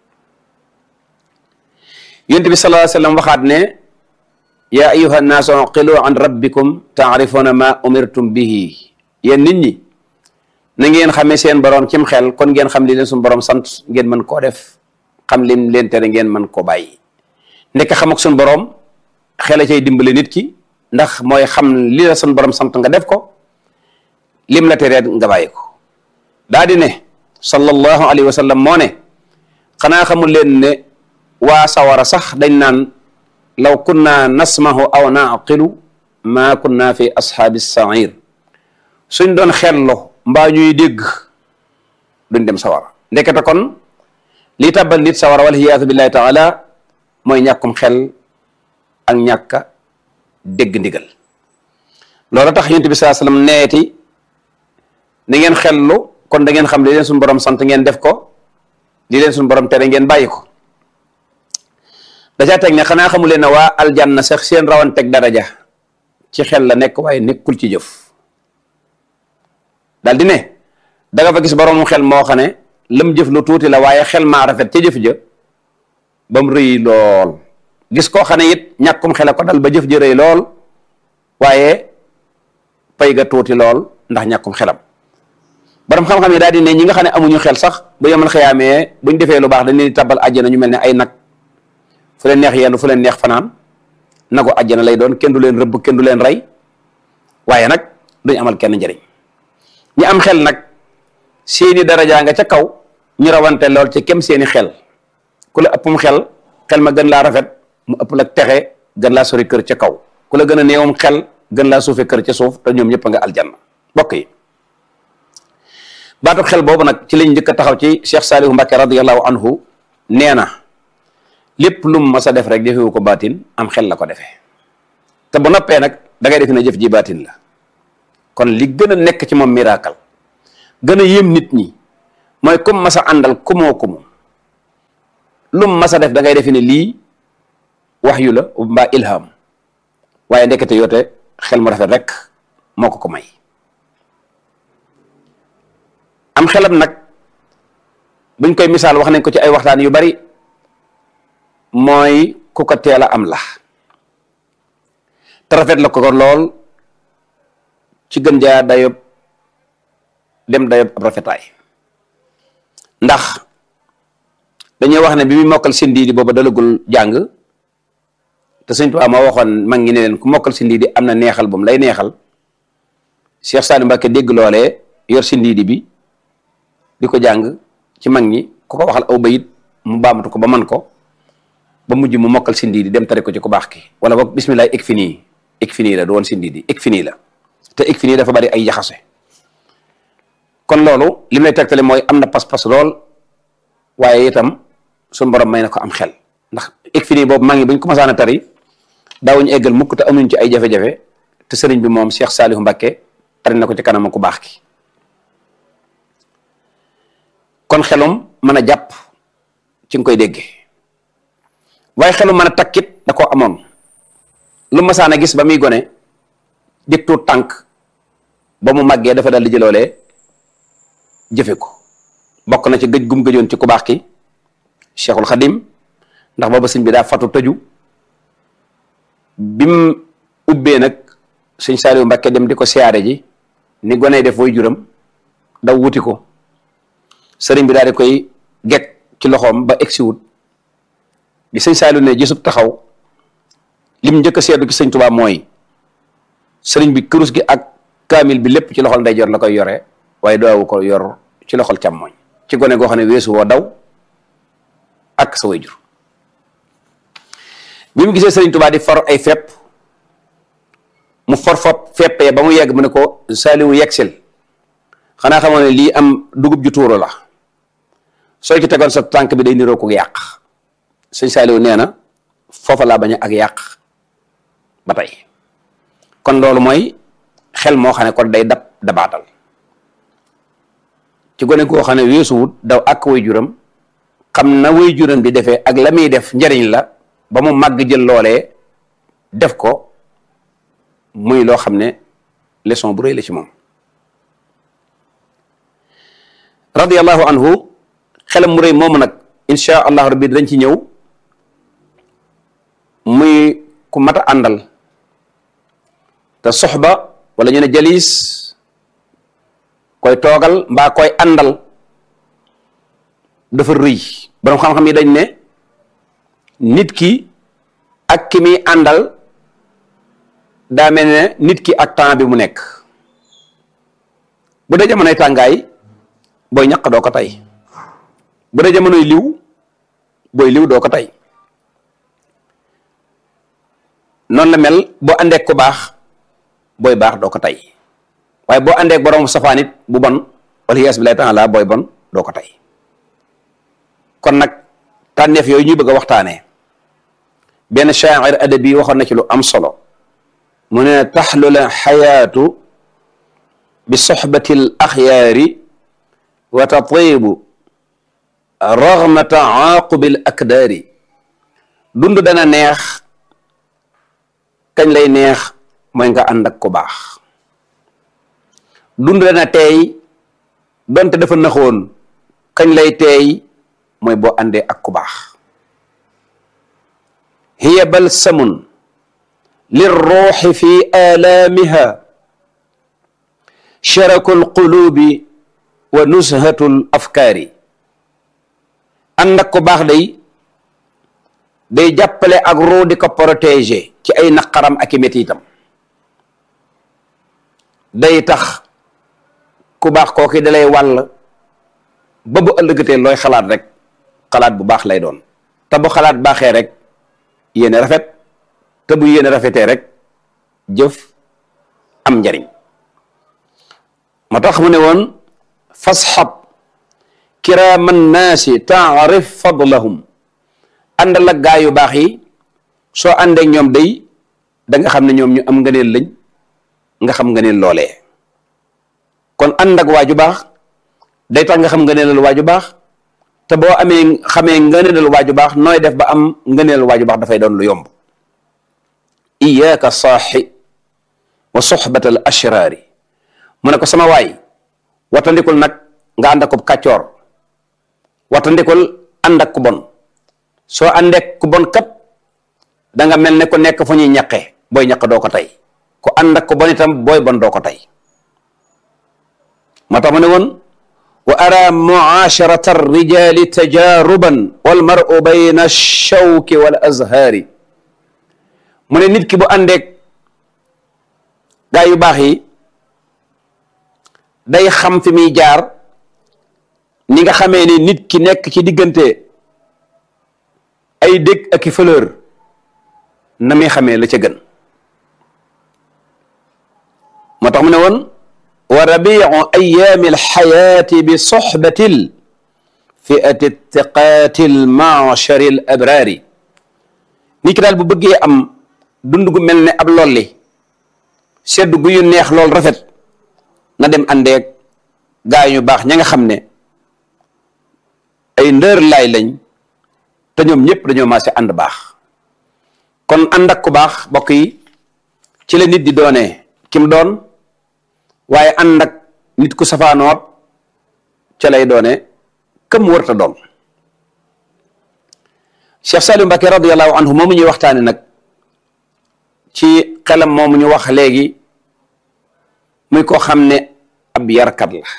yonent bi sallallahu alayhi wa sallam waxaat ne yaa ayuha nnaasu uqilu an rabbikum taarifuna ma umirtum bihi yéen nit ñi na ngeen xamee seen borom cim xel kon ngeen xam li leen suñu borom sant ngeen mën koo def xam lim leen tere ngeen mën koo bàyyi nekk xam ak suñu borom xel a cay dimbale nit ki ndax mooy xam li la suñu borom sant nga def ko lim la teree nga bàyyi ko daa di ne sallallahu alayhi wa sallam moo ne xanaa xamul leen ne waa sawara sax dañ naan law kunna nasmahu aw naqilu maa kunna fi ashaabi sair suñ doon xello mbaa ñuy dégg duñ dem sawara ndekete kon li tàbbal nit sawara wal hiyaatu billahi taala mooy ñàkkum xel ak ñàkka dégg ndigal loolu tax yonent bi saa sallam neeti ni ngeen xellu kon da ngeen xam li leen suñu borom sant ngeen def ko li leen suñu borom tere ngeen bàyyi ko dacaa teg ne xanaa xamu leen ne waa aljanna sax seen rawanteeg daraja ci xel la nekk waaye nekkul ci jëf daal di ne da nga fa gis borom xel moo xam ne lam jëf lu tuuti la waaye xel maa rafet ca jëf ja ba mu rëy lool gis koo xam ne it ñàkkum xel ko dal ba jëf ja rëy lool waaye pay ga tuuti lool ndax ñàkkum xelam borom xam-xam yi daal di ne ñi nga xam ne amuñu xel sax bu yemal xëyaamee buñ defee lu baax dañ leen di tabbal àjjana ñu mel ne ay nag fu leen neex yenn fu leen neex fanaan na ko àjjana lay doon kenn du leen rëbb kenn du leen rey waaye nag duñ amal kenn njëriñ ñi am xel nag seeni darajaa nga ca kaw ñu rawante lool ci kem seeni xel ku la ëppum xel xel ma gën laa rafet mu ëpp la texe gën laa sori kër ca kaw ku la gën a néewum xel gën laa suufe kër ca suuf te ñoom ñëpp a nga aljanna bokk yi baatu xel boobu nag ci lañ njëkk a taxaw ci Cheikh Salihu Mbacke radiallahu anhu nee na lépp lu mu mas a def rek defewu ko baatin am xel la ko defee te bu noppee nag da ngay defe ne jëf ji baatin la kon li gën a nekk ci moom miracle gën a yéem nit ñi mooy comme mas a àndal kumoo kumu lu mu mas a def da ngay defe ne lii wax yu la mbaa ilham waaye ndekete yoote xel mu rafet rek moo ko ko may am xelam nag buñ koy misaal wax nañ ko ci ay waxtaan yu bari mooy ku ko teel a am la te rafet la ko ko lool ci gën jaa dayob dem dayob ab rafetaay ndax dañuy wax ne bi muy mokkal sindi di booba dalagul jàng te sëñ Tuubaa moo waxoon mag ngi ne leen ku mokkal sindi di am na neexal bu mu lay neexal Cheikh Saliou Mbacke dégg loolee yor sindi di bi di ko jàng ci mag ñi ku ko waxal aw bayit mu baamatu ko ba man ko ba mujj mu mokkal sindi di dem tari ko ci ku baax ki wala boog bismillah ik fi nii ik fi nii la du woon sindi di ik fi nii la te ik fi nii dafa bari ay jaxase kon loolu li lay tegtale mooy am na pas-pas lool waaye itam suñu borom may na ko am xel ndax ik fi nii boobu maa ngi buñ ko masaan a tari daawuñu eggal mukk te amuñ ci ay jafe-jafe te sëriñ bi moom Cheikh Saliou Mbacke tari na ko ci kanam ku baax ki kon xelum mën a jàpp ci nga koy déggee waaye xelum mën a takkit da koo amoon lu masaan a gis ba muy gone di tuut tànk ba mu màggee dafa dal di jëloolee jëfe ko bokk na ci gëj gum gëjoon ci ku baax ki Cheikhul Khadim ndax booba sëñ bi daa fatu tëju bim ubbee nag sëñ Saliou Mbacke dem di ko siyaare ji ni gone def woy juram daw wuti ko sëriñ bi daal di koy gekk ci loxoom ba egsi wut bi sëñ Saliou ne gisub taxaw lim njëkk a seetlu ci sëñ Tuubaa mooy sëriñ bi kurus gi ak kaamil bi lépp ci loxol ndeyjoor la koy yore waaye doowu ko yor ci loxol càmmooñ ci gone goo xam ne weesu woo daw ak sa wayjur bi mu gisee sëriñ Tuubaa di for ay fepp mu for fop feppee ba mu yegg mu ne ko Saliou yegsil xanaa xamoo ne lii am dugub ju tuuru la soo ci tegoon sa tànk bi day niroo ko yàq sëñ Saliou nee na foofa laa bañ ak yàq ba tey kon loolu mooy xel moo xam ne kon day dab dabaatal ci gone goo xam ne weesuwut daw ak way juram xam na way juram di defee ak la muy def njariñ la ba mu màgg jël loolee def ko muy loo xam ne leçon bu rëy la ci moom radiyallahu anhu xelam mu rëy moomu nag insha allahu rabbi dañ ci ñëw muy ku mat a àndal te soxba wala ñu ne jalis koy toogal mbaa koy àndal dafa rëy borom xam-xam yi dañ ne nit ki ak ki muy àndal daa mel ne nit ki ak temps bi mu nekk bu dee jamonoy tàngaay booy ñaq doo ko tey bu dee jamonoy liw booy liw doo ko tey noonu la mel boo àndeek ku baax booy baax doo ko tey waaye boo àndeek borom safaan it bu bon wala yaas bi lay taala booy bon doo ko tey kon nag tànneef yooyu ñuy bëgg a waxtaanee benn shaa'ir adabi waxoon na ci lu am solo mu ne taxlula xayaatu bi soxbati l axyaari wa tatibu raghma taaqubi l akdaari dund dana neex kañ lay neex mooy nga ànd ak ku baax dund dana teey donte dafa naxoon kañ lay teey mooy boo àndee ak ku baax hiya balsamun lirruuxi fi aalaamiha sharaku alqulubi wa nushatu l afkaari ànd ak ku baax day day jàppale ak ruu di ko protéger ci ay naqaram ak i métitam day tax ku baax kooki dalay wàll ba bu ëllëgatee looy xalaat rek xalaat bu baax lay doon te bu xalaat baaxee rek yéene rafet te bu yéene rafetee rek jëf am njariñ moo tax mu ne woon fasxab kiraaman naasi taarif fadlahum àndal ak gaa yu baax yi soo àndeek ñoom day da nga xam ne ñoom ñu am ngëneel lañ nga xam ngëneel loolee kon ànd ak waaju baax day tax nga xam ngëneelal waaju baax te boo amee xamee ngëneelal waaju baax nooy def ba am ngëneelal waaju baax dafay doon lu yomb iyaaka saaxi wa soxbata al ashraari mu ne ko sama waay watandikul nag nga ànd ak ku kàccoor watandikul ànd ak ku bon soo àndeek ku bon kat da nga mel ne ku nekk fu ñuy ñaqe booy ñaq doo ko tey ku ànd ak ku bon itam booy bon doo ko tey moo tax mu ne woon wa ara muasharata arrijali tajaruban walmaru bayna alshawki wal azhaari mu ne nit ki bu àndeek gaa yu baax yi day xam fi muy jaar ni nga xamee ni nit ki nekk ci diggante ay dég ak i fleur na muy xamee la ca gën moo tax mu ne woon wa rabiu ayaami alxayaati bi soxbati l fiati tiqaati l maachari l abraari nit ki daal bu bëggee am dund gu mel ne ab lolli sedd gu yu neex lool rafet na dem àndeeg gaa yu baax ña nga xam ne ay ndër laay lañ te ñoom ñëpp dañoo maase ànd baax kon ànd ak ku baax bokk yi ci la nit di doonee kim doon waaye ànd ak nit ku safaanoot ca lay doone këm wërta doon Cheikh Saliou Mbacké radiallahu anhu moomu ñuy waxtaane nag ci xelam moomu ñu wax léegi muy koo xam ne ab yarkat la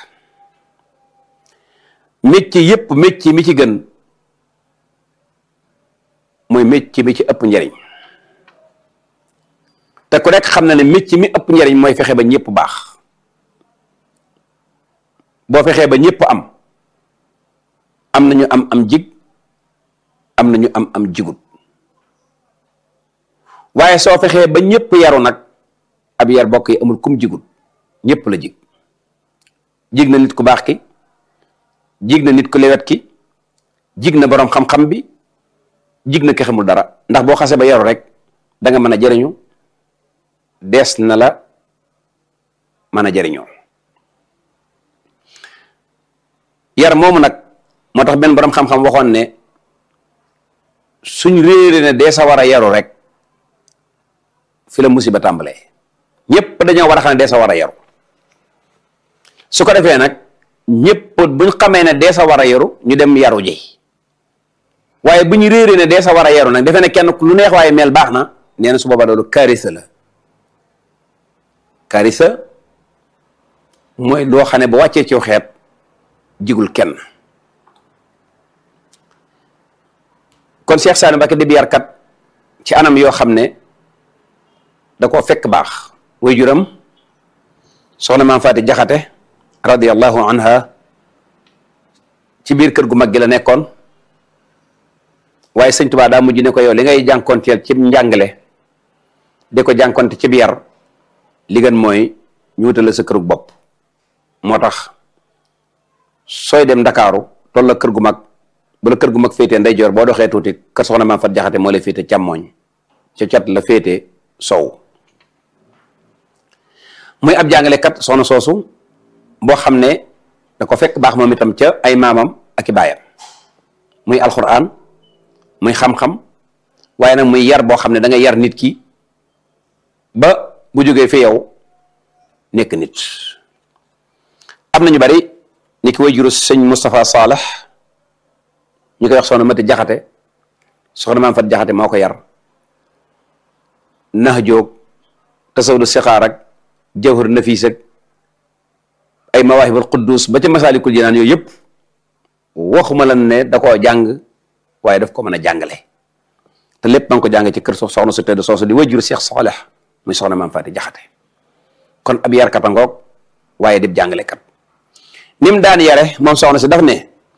métier yépp métier mi ci gën mooy métier mi ci ëpp njariñ te ku nekk xam na ne métier mi ëpp njariñ mooy fexe ba ñëpp baax boo fexee ba ñëpp am am nañu am am jig am nañu am am jigut waaye soo fexee ba ñëpp yaru nag ab yar bokk yi amul kum jigut ñëpp la jig jig na nit ku baax ki jig na nit ku lewet ki jig na boroom xam-xam bi jig na ki xamul dara ndax boo xasee ba yaru rek da nga mën a jëriñu dees na la mën a jëriñoo yar moomu nag moo tax benn boroom xam-xam waxoon ne suñ réere ne dee sa war a yaru rek fi la musiba tàmbalee ñëpp dañoo war a xam ne dee sa war a yaru su ko defee nag ñëpp buñ xamee ne dee sa war a yaru ñu dem yaru ji waaye bu ñu réeree ne dee sa war a yaru nag defe ne kenn lu neex waaye mel baax na nee na su boobaa loolu karisa la karisa mooy loo xam ne ba wàccee ci xeet jigul kenn kon Cheikh Saliou Mbacké di yarkat ci anam yoo xam ne da koo fekk baax way juram soxna maam Faati Jaxate radiallahu anha ci biir kër gu mag gi la nekkoon waaye sëñ Tuubaa daa mujj ne ko yow li ngay jànkoonteel ci njàngale di ko jànkonte ci biir li gën mooy ñu wutal la sa kërug bopp moo tax sooy dem ndakaaru toll la kër gu mag bu la kër gu mag féetee ndeyjoor boo doxee tuuti kër soxna maam Faati Jaxate moo lay féete càmmooñ ca cat la féete sow muy ab jàngalekat soxna soosu boo xam ne da ko fekk baax moom itam ca ay maamam ak i baayam muy alxuraan muy xam-xam waaye nag muy yar boo xam ne da nga yar nit ki ba bu jógee fi yow nekk nit am na ñu bari ni ki way juru sëñ Moustapha Salah ñu koy wax soxna Mati Jaxate soxna maam Fat Jaxate moo ko yar nax jóog tasawdu sixaar ak jawhar nafiis ak ay mawaahibul quddus ba ca masaalikul jinaan yooyu yëpp waxuma lan ne da koo jàng waaye daf ko mën a jàngale te lépp ma ngi ko jàng ci kër soxna su tedd soosu di wajjur Cheikh Saleh muy soxna maam Faati Jaxate kon ab yarkat a ngoog waaye dib jàngalekat ni mu daan yare moom soxna si daf ne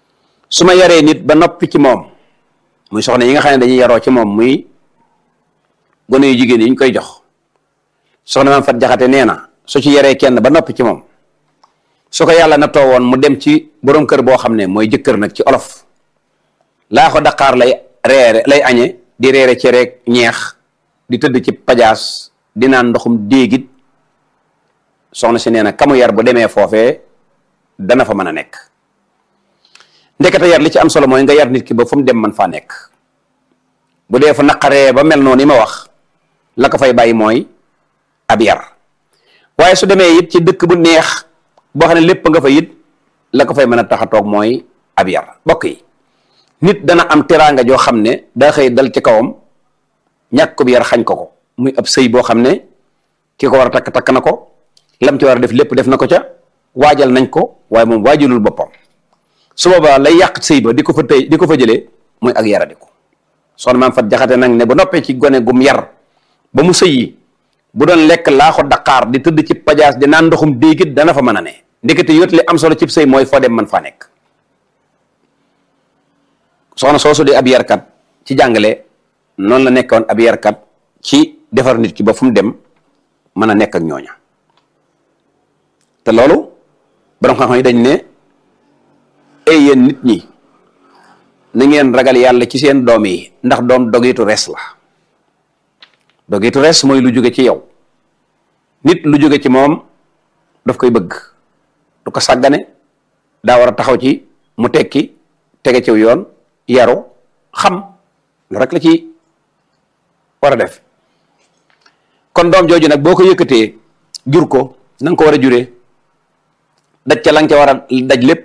su ma yaree nit ba noppi ci moom muy soxna yi nga xam ne dañuy yaroo ci moom muy gone yu jigéen yi ñu koy jox soxna maam fat jaxate nee na su ci yaree kenn ba noppi ci moom su ko yàlla na too woon mu dem ci borom kër boo xam ne mooy jëkkër nag ci olof laa ko daqaar lay reere lay añe di reere ci rek ñeex di tëdd ci pajaas di naan ndoxum déegit soxna si nee na kamu yar bu demee foofee dana fa mën a nekk ndekete yar li ci am solo mooy nga yar nit ki ba fu mu dem man faa nekk bu dee fu naqaree ba mel noonu ni ma wax la ko fay bàyyi mooy ab yar waaye su demee it ci dëkk bu neex boo xam ne lépp nga fa it la ko fay mën a tax a toog mooy ab yar bokk yi nit dana am teraanga joo xam ne daa xëy dal ci kawam ñàkk ko bi yar xañ ko ko muy ab sëy boo xam ne ki ko war a takk takk na ko lam ci war a def lépp def na ko ca waajal nañ ko waaye moom waajalul boppam su boobaa lay yàq sëy ba di ko fa tëy di ko fa jëlee muy ak yaradiku soxna maam fat jaxate nag ne bu noppee ci gone gum yar ba mu sëyi bu doon lekk laaxu daqaar di tëdd ci pajaas di naan ndoxum déegit dana fa mën a ne ndekete yóot li am solo cib sëy mooy foo dem man faa nekk soxna soosu di ab yarkat ci jàngale noonu la nekkoon ab yarkat ci defar nit ki ba fu mu dem mën a nekk ak ñooña te loolu borom xam-xam yi dañ ne ay yéen nit ñi na ngeen ragal yàlla ci seen doom yi ndax doom dogitu res la dogitu res mooy lu jóge ci yow nit lu jóge ci moom daf koy bëgg du ko sàggane daa war a taxaw ci mu tekki tege ciw yoon yaru xam lu rek la ci war a def kon doom jooju nag boo ko yëkkatee jur ko na nga ko war a juree daj ca la nga ca war a daj lépp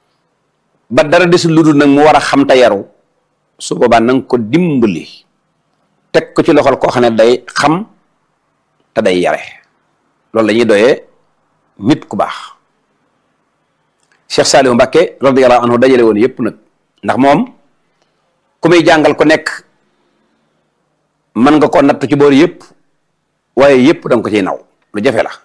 ba dara desul lu dul nag mu war a xam te yaru su boobaa na nga ko dimbali teg ko ci loxol koo xam ne day xam te day yare loolu la ñuy doyee nit ku baax Cheikh Saliou Mbacké radiyallahu anhu dajale woon yëpp nag ndax moom ku muy jàngal ku nekk mën nga ko natt ci boor yëpp waaye yëpp da nga ko ciy naw lu jafe la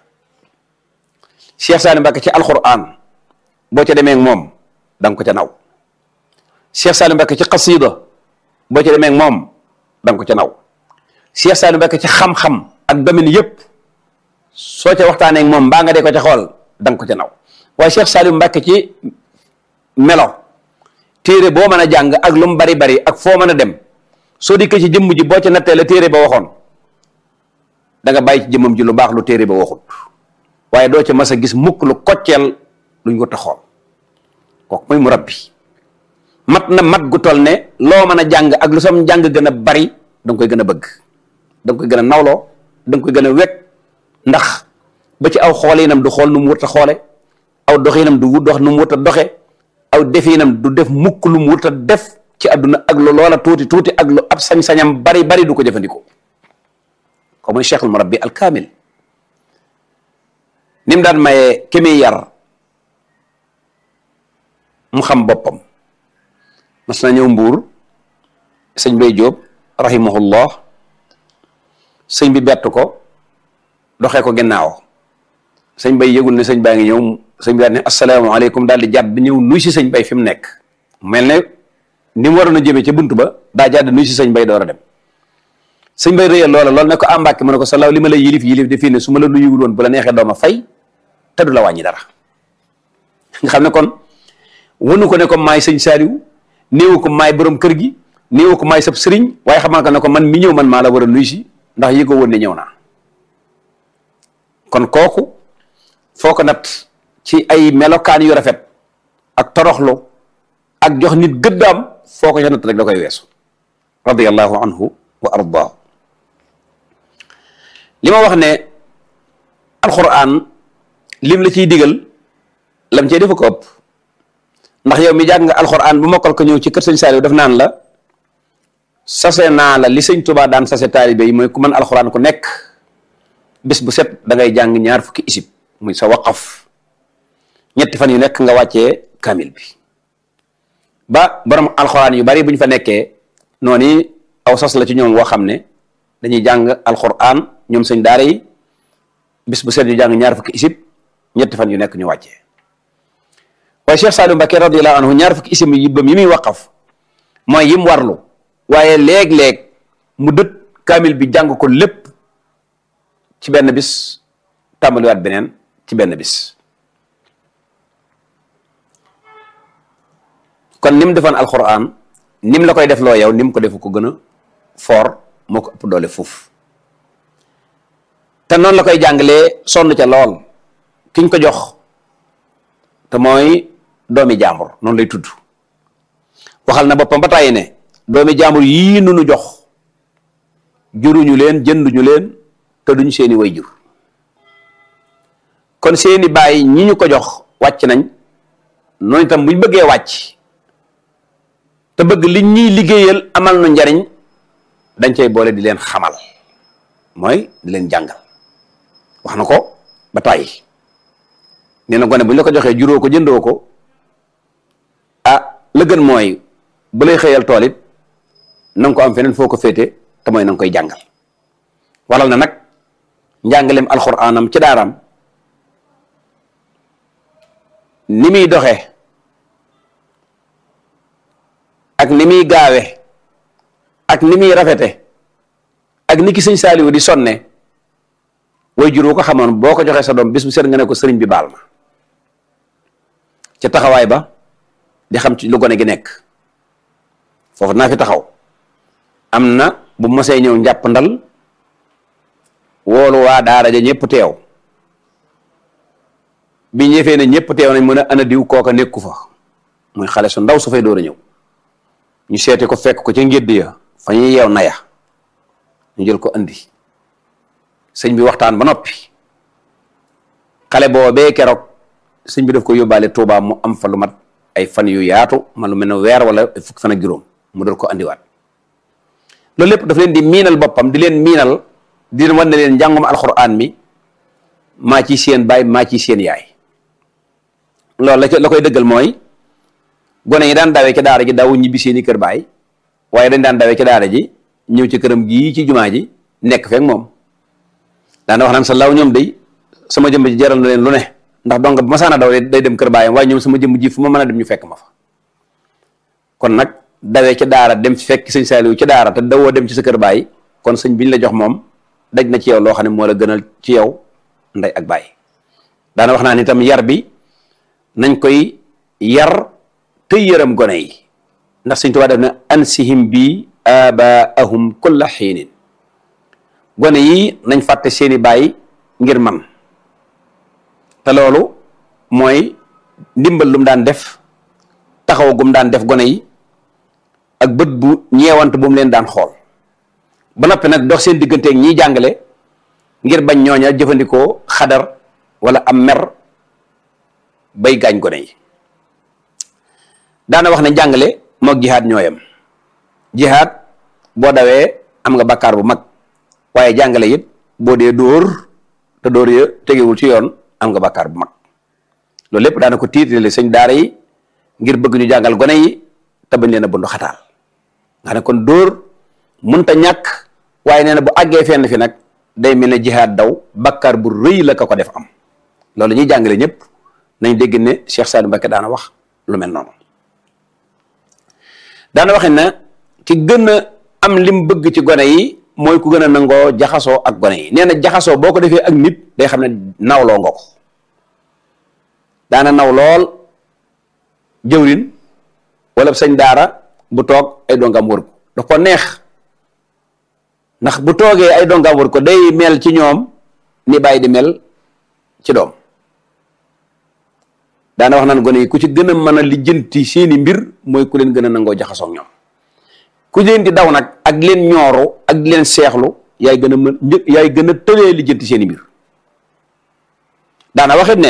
Cheikh Saliou Mbacké ci alquran boo ca demee ak moom da nga ko ca naw Cheikh Saliou Mbacké ci xasida boo ca demee ak moom da nga ko ca naw Cheikh Saliou Mbacké ci xam-xam ak domaine yëpp soo ca waxtaanee ak moom mbaa nga dee ko ca xool da nga ko ca naw waaye Cheikh Saliou Mbacké ci melo téere boo mën a jàng ak lu mu bari bari ak foo mën a dem soo dikkee ci jëmm ji boo ca nattee la téere ba waxoon da nga bàyyi ci jëmmam ji lu baax lu téere ba waxut waaye doo ca mas a gis mukk lu kocceel luñ ko taxool kooku mooy mu rabbi mat na mat gu toll ne loo mën a jàng ak lu sam jàng gën a bari da nga koy gën a bëgg da nga koy gën a nawloo da nga koy gën a wekk ndax ba ci aw xoolinam du xool nu mu wut a xoole aw doxinam du dox nu mu wut a doxe aw definam du def mukk lu mu wut a def ci àdduna ak lu loola tuuti tuuti ak lu ab sañ-sañam bari bari du ko jëfandikoo ko mooy cheikhul murabbi al kaamil ni mu daan mayee ki muy yar mu xam boppam mas na ñëw mbuur sëñ bay jóob rahimahullah sëñ bi bett ko doxee ko gannaaw sëñ bay yëgul ne sëñ baa ngi ñëw sëñ bi daal ne asalaamaaleykum daal di jàdd ñëw nuy si sëñ bay fi mu nekk mel ne ni mu waroon a jëmee ca bunt ba daa jàdd nuy si sëñ bay door a dem sëñ bay rëyal loola loolu ne ko àmbàkke mu ne ko salaaw li ma lay yilif yilif de fii ne su ma la nuyuwul woon bu la neexee dooma fay te du la wàññi dara nga xam ne kon wanu ko ne ko maay sëñ Saaliw néewu ko maay borom kër gi néewu ko maay sab sëriñ waaye xamal ko ne ko man mi ñëw man maa la war a nuy si ndax yi ko woon ne ñëw naa kon kooku foo ko nat ci ay melokaan yu rafet ak toroxlu ak jox nit gëddaam foo ko ca nat rek da koy weesu radiyallahu anhu wa ardaahu li ma wax ne alquran lim la ciy digal lam cee defa ko ëpp ndax yow mi jàng nga alquran bu mokkal ko ñëw ci kër sëñ Saaliw def naan la sase naa la li sëñ Tuubaa daan sase taalibe yi mooy ku mën alquran ku nekk bis bu set da ngay jàng ñaar fukki isib muy sa waqaf ñetti fan yu nekk nga wàccee kamil bi ba borom alxuraan yu bari bu ñu fa nekkee noonu aw sas la ci ñoom woo xam ne dañuy jàng alxuraan ñoom sëñ daara yi bis bu set ñu jàng ñaar fukki isib ñetti fan yu nekk ñu wàccee waaye Cheikh Saliou Mbacké radiyallahu anhu ñaar fukki isim yi bam yi muy waqaf mooy yim warlu waaye léeg-léeg mu dët kaamil bi jàng ko lépp ci benn bis tàmbaliwaat beneen ci benn bis kon ni mu defoon alquran ni mu la koy def loo yow ni mu ko defu ko gën a fort moo ko ëpp doole fuuf te noonu la koy jàngalee sonn ca lool kiñ ko jox te mooy doomi jàmbur noonu lay tudd waxal na boppam ba tàyyi ne doomi jàmbur yii nu nu jox juruñu leen jënduñu leen te duñ seeni way jur kon seeni baay ñi ñu ko jox wàcc nañ noonu itam buñ bëggee wàcc te bëgg li ñuy liggéeyal amal nu njariñ dañ cay boole di leen xamal mooy di leen jàngal wax na ko ba tàyyi nee na gone bu ñu la ko joxee juróo ko jëndoo ko ah la gën mooy bu lay xëyal tool it na nga ko am feneen foo ko féete te mooy na nga koy jàngal waral na nag njàngaleem alxuraanam ci daaraam ni muy doxee ak ni muy gaawe ak ni muy rafete ak ni ki sëñ Saaliwu di sonne way jur wu ko xamoon boo ko joxee sa doom bis bu seet nga ne ko sëriñ bi baal ma ca taxawaay ba di xam ci lu gone gi nekk foofu naa fi taxaw am na bu mosee ñëw njàpp ndal woolu waa daara ja ñëpp teew bi ñëfee ne ñëpp teew nañ mën a ana diw kooka nekku fa muy xale su ndaw su fay door a ñëw ñu seeti ko fekk ko ca ngédd ya fa ñuy yeew naya ñu jël ko andi sëñ bi waxtaan ba noppi xale boobee keroog sëñ bi daf ko yóbbaale Tuubaa mu am fa lu mat ay fan yu yaatu man lu mel ne weer wala fukki fan ak juróom mu dal ko andiwaat loolu lépp daf leen di miinal boppam di leen miinal di leen wan ne leen njàngum alxuraan mi maa ci seen baay maa ci seen yaay loolu la la koy dëggal mooy gone yi daan dawee ci daara ji dawu ñibbi seeni kër baay waaye dañ daan dawee ci daara ji ñëw ci këram gii ci jumaa ji nekk feek moom daana wax naan sa law ñoom day sama jëmm ji jaral na leen lu ne ndax donc bu ma saana daw day dem kër baayam waaye ñoom sama jëmm ji fu ma mën a dem ñu fekk ma fa kon nag dawee ci daara dem fekk sëñ Saaliw ci daara te dawoo dem ci sa kër baay kon sëñ biñ la jox moom daj na ci yow loo xam ne moo la gënal ci yow ndey ak baay daana wax naa ni itam yar bi nañ koy yar te yërëm gone yi ndax sëñ Tuubaa def na ansihim bi abaahum kulla xiinin gone yi nañ fàtte seeni baay ngir man te loolu mooy ndimbal lu mu daan def taxaw gum daan def gone yi ak bët bu ñeewant bu mu leen daan xool ba noppi nag dox seen digganteeg ñiy jàngale ngir bañ ñooña jëfandikoo xadar wala am mer bay gaañ gone yi daana wax ne jàngale moog jihaad ñooyam jihaad boo dawee am nga bakkaar bu mag waaye jàngale it boo dee dóor te dóor ya tegewul ci yoon am nga bakkaar bu mag loolu lépp daana ko tiitale sëñ daara yi ngir bëgg ñu jàngal gone yi te bañ leen a bundu xataal nga ne kon dóor munta ñàkk waaye nee na bu àggee fenn fi nag day mel ne jihaad daw bakkaar bu rëy la ka ko def am loolu ñuy jàngale ñëpp nañ dégg ne Cheikh Saliou Mbacké daana wax lu mel noonu daana waxe ne ki gën a am lim bëgg ci gone yi mooy ku gën a nangoo jaxasoo ak gone yi nee na jaxasoo boo ko defee ak nit day xam ne nawloo nga ko daana naw lool jëwrin wala sëñ daara bu toog ay dongam wër ko daf ko neex ndax bu toogee ay dongam wër ko day mel ci ñoom ni bàyyi di mel ci doom daana wax naan gone yi ku ci gën a mën a lijjanti seeni mbir mooy ku leen gën a nangoo jaxasoo ak ñoom ku leen di daw nag ak leen ñooru ak leen seexlu yaay gën a mën yaay gën a tëlee lijjanti seeni mbir daana waxit ne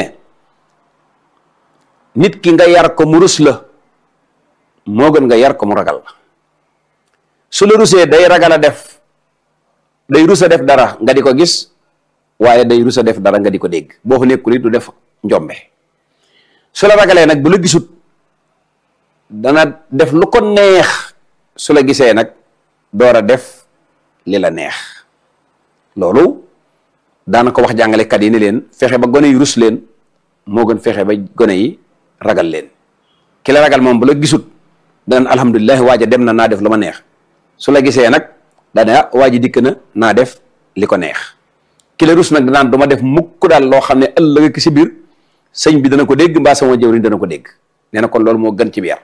nit ki nga yar ko mu rus la moo gën nga yar ko mu ragal la su la rusee day ragal a def day rus a def dara nga di ko gis waaye day rus a def dara nga di ko dégg boo fa nekkul it du def njombe su la ragalee nag bu la gisut dana def lu ko neex su la gisee nag door a def li la neex loolu daana ko wax jàngalekat yi ni leen fexe ba gone yi rus leen moo gën fexe ba gone yi ragal leen ki la ragal moom bu la gisut danañ alhamdulilah waaja dem na naa def lu ma neex su la gisee nag daa ne ah waa ji dikk na naa def li ko neex ki la rus nag danaan du ma def mukk daal loo xam ne ëllëg ak si biir sëñ bi dana ko dégg mbaa sama jëwriñ dana ko dégg nee na kon loolu moo gën ci bi yar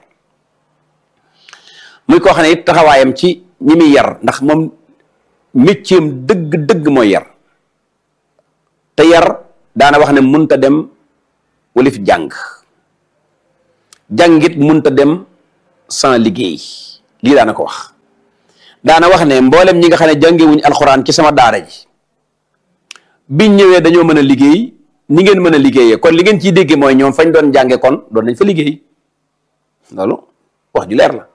muy koo xam ne it taxawaayam ci ñi muy yar ndax moom métier dëgg-dëgg mooy yar te yar daana wax ne munta dem walif jàng jàngit munta dem sans liggéey lii daana ko wax daana wax ne mboolem ñi nga xam ne jàngewuñ alxuraan ci sama daara ji biñ ñëwee dañoo mën a liggéey ni ngeen mën a liggéeyee kon li ngeen ciy déggee mooy ñoom fañ doon jànge kon doon nañ fa liggéey loolu wax ju leer la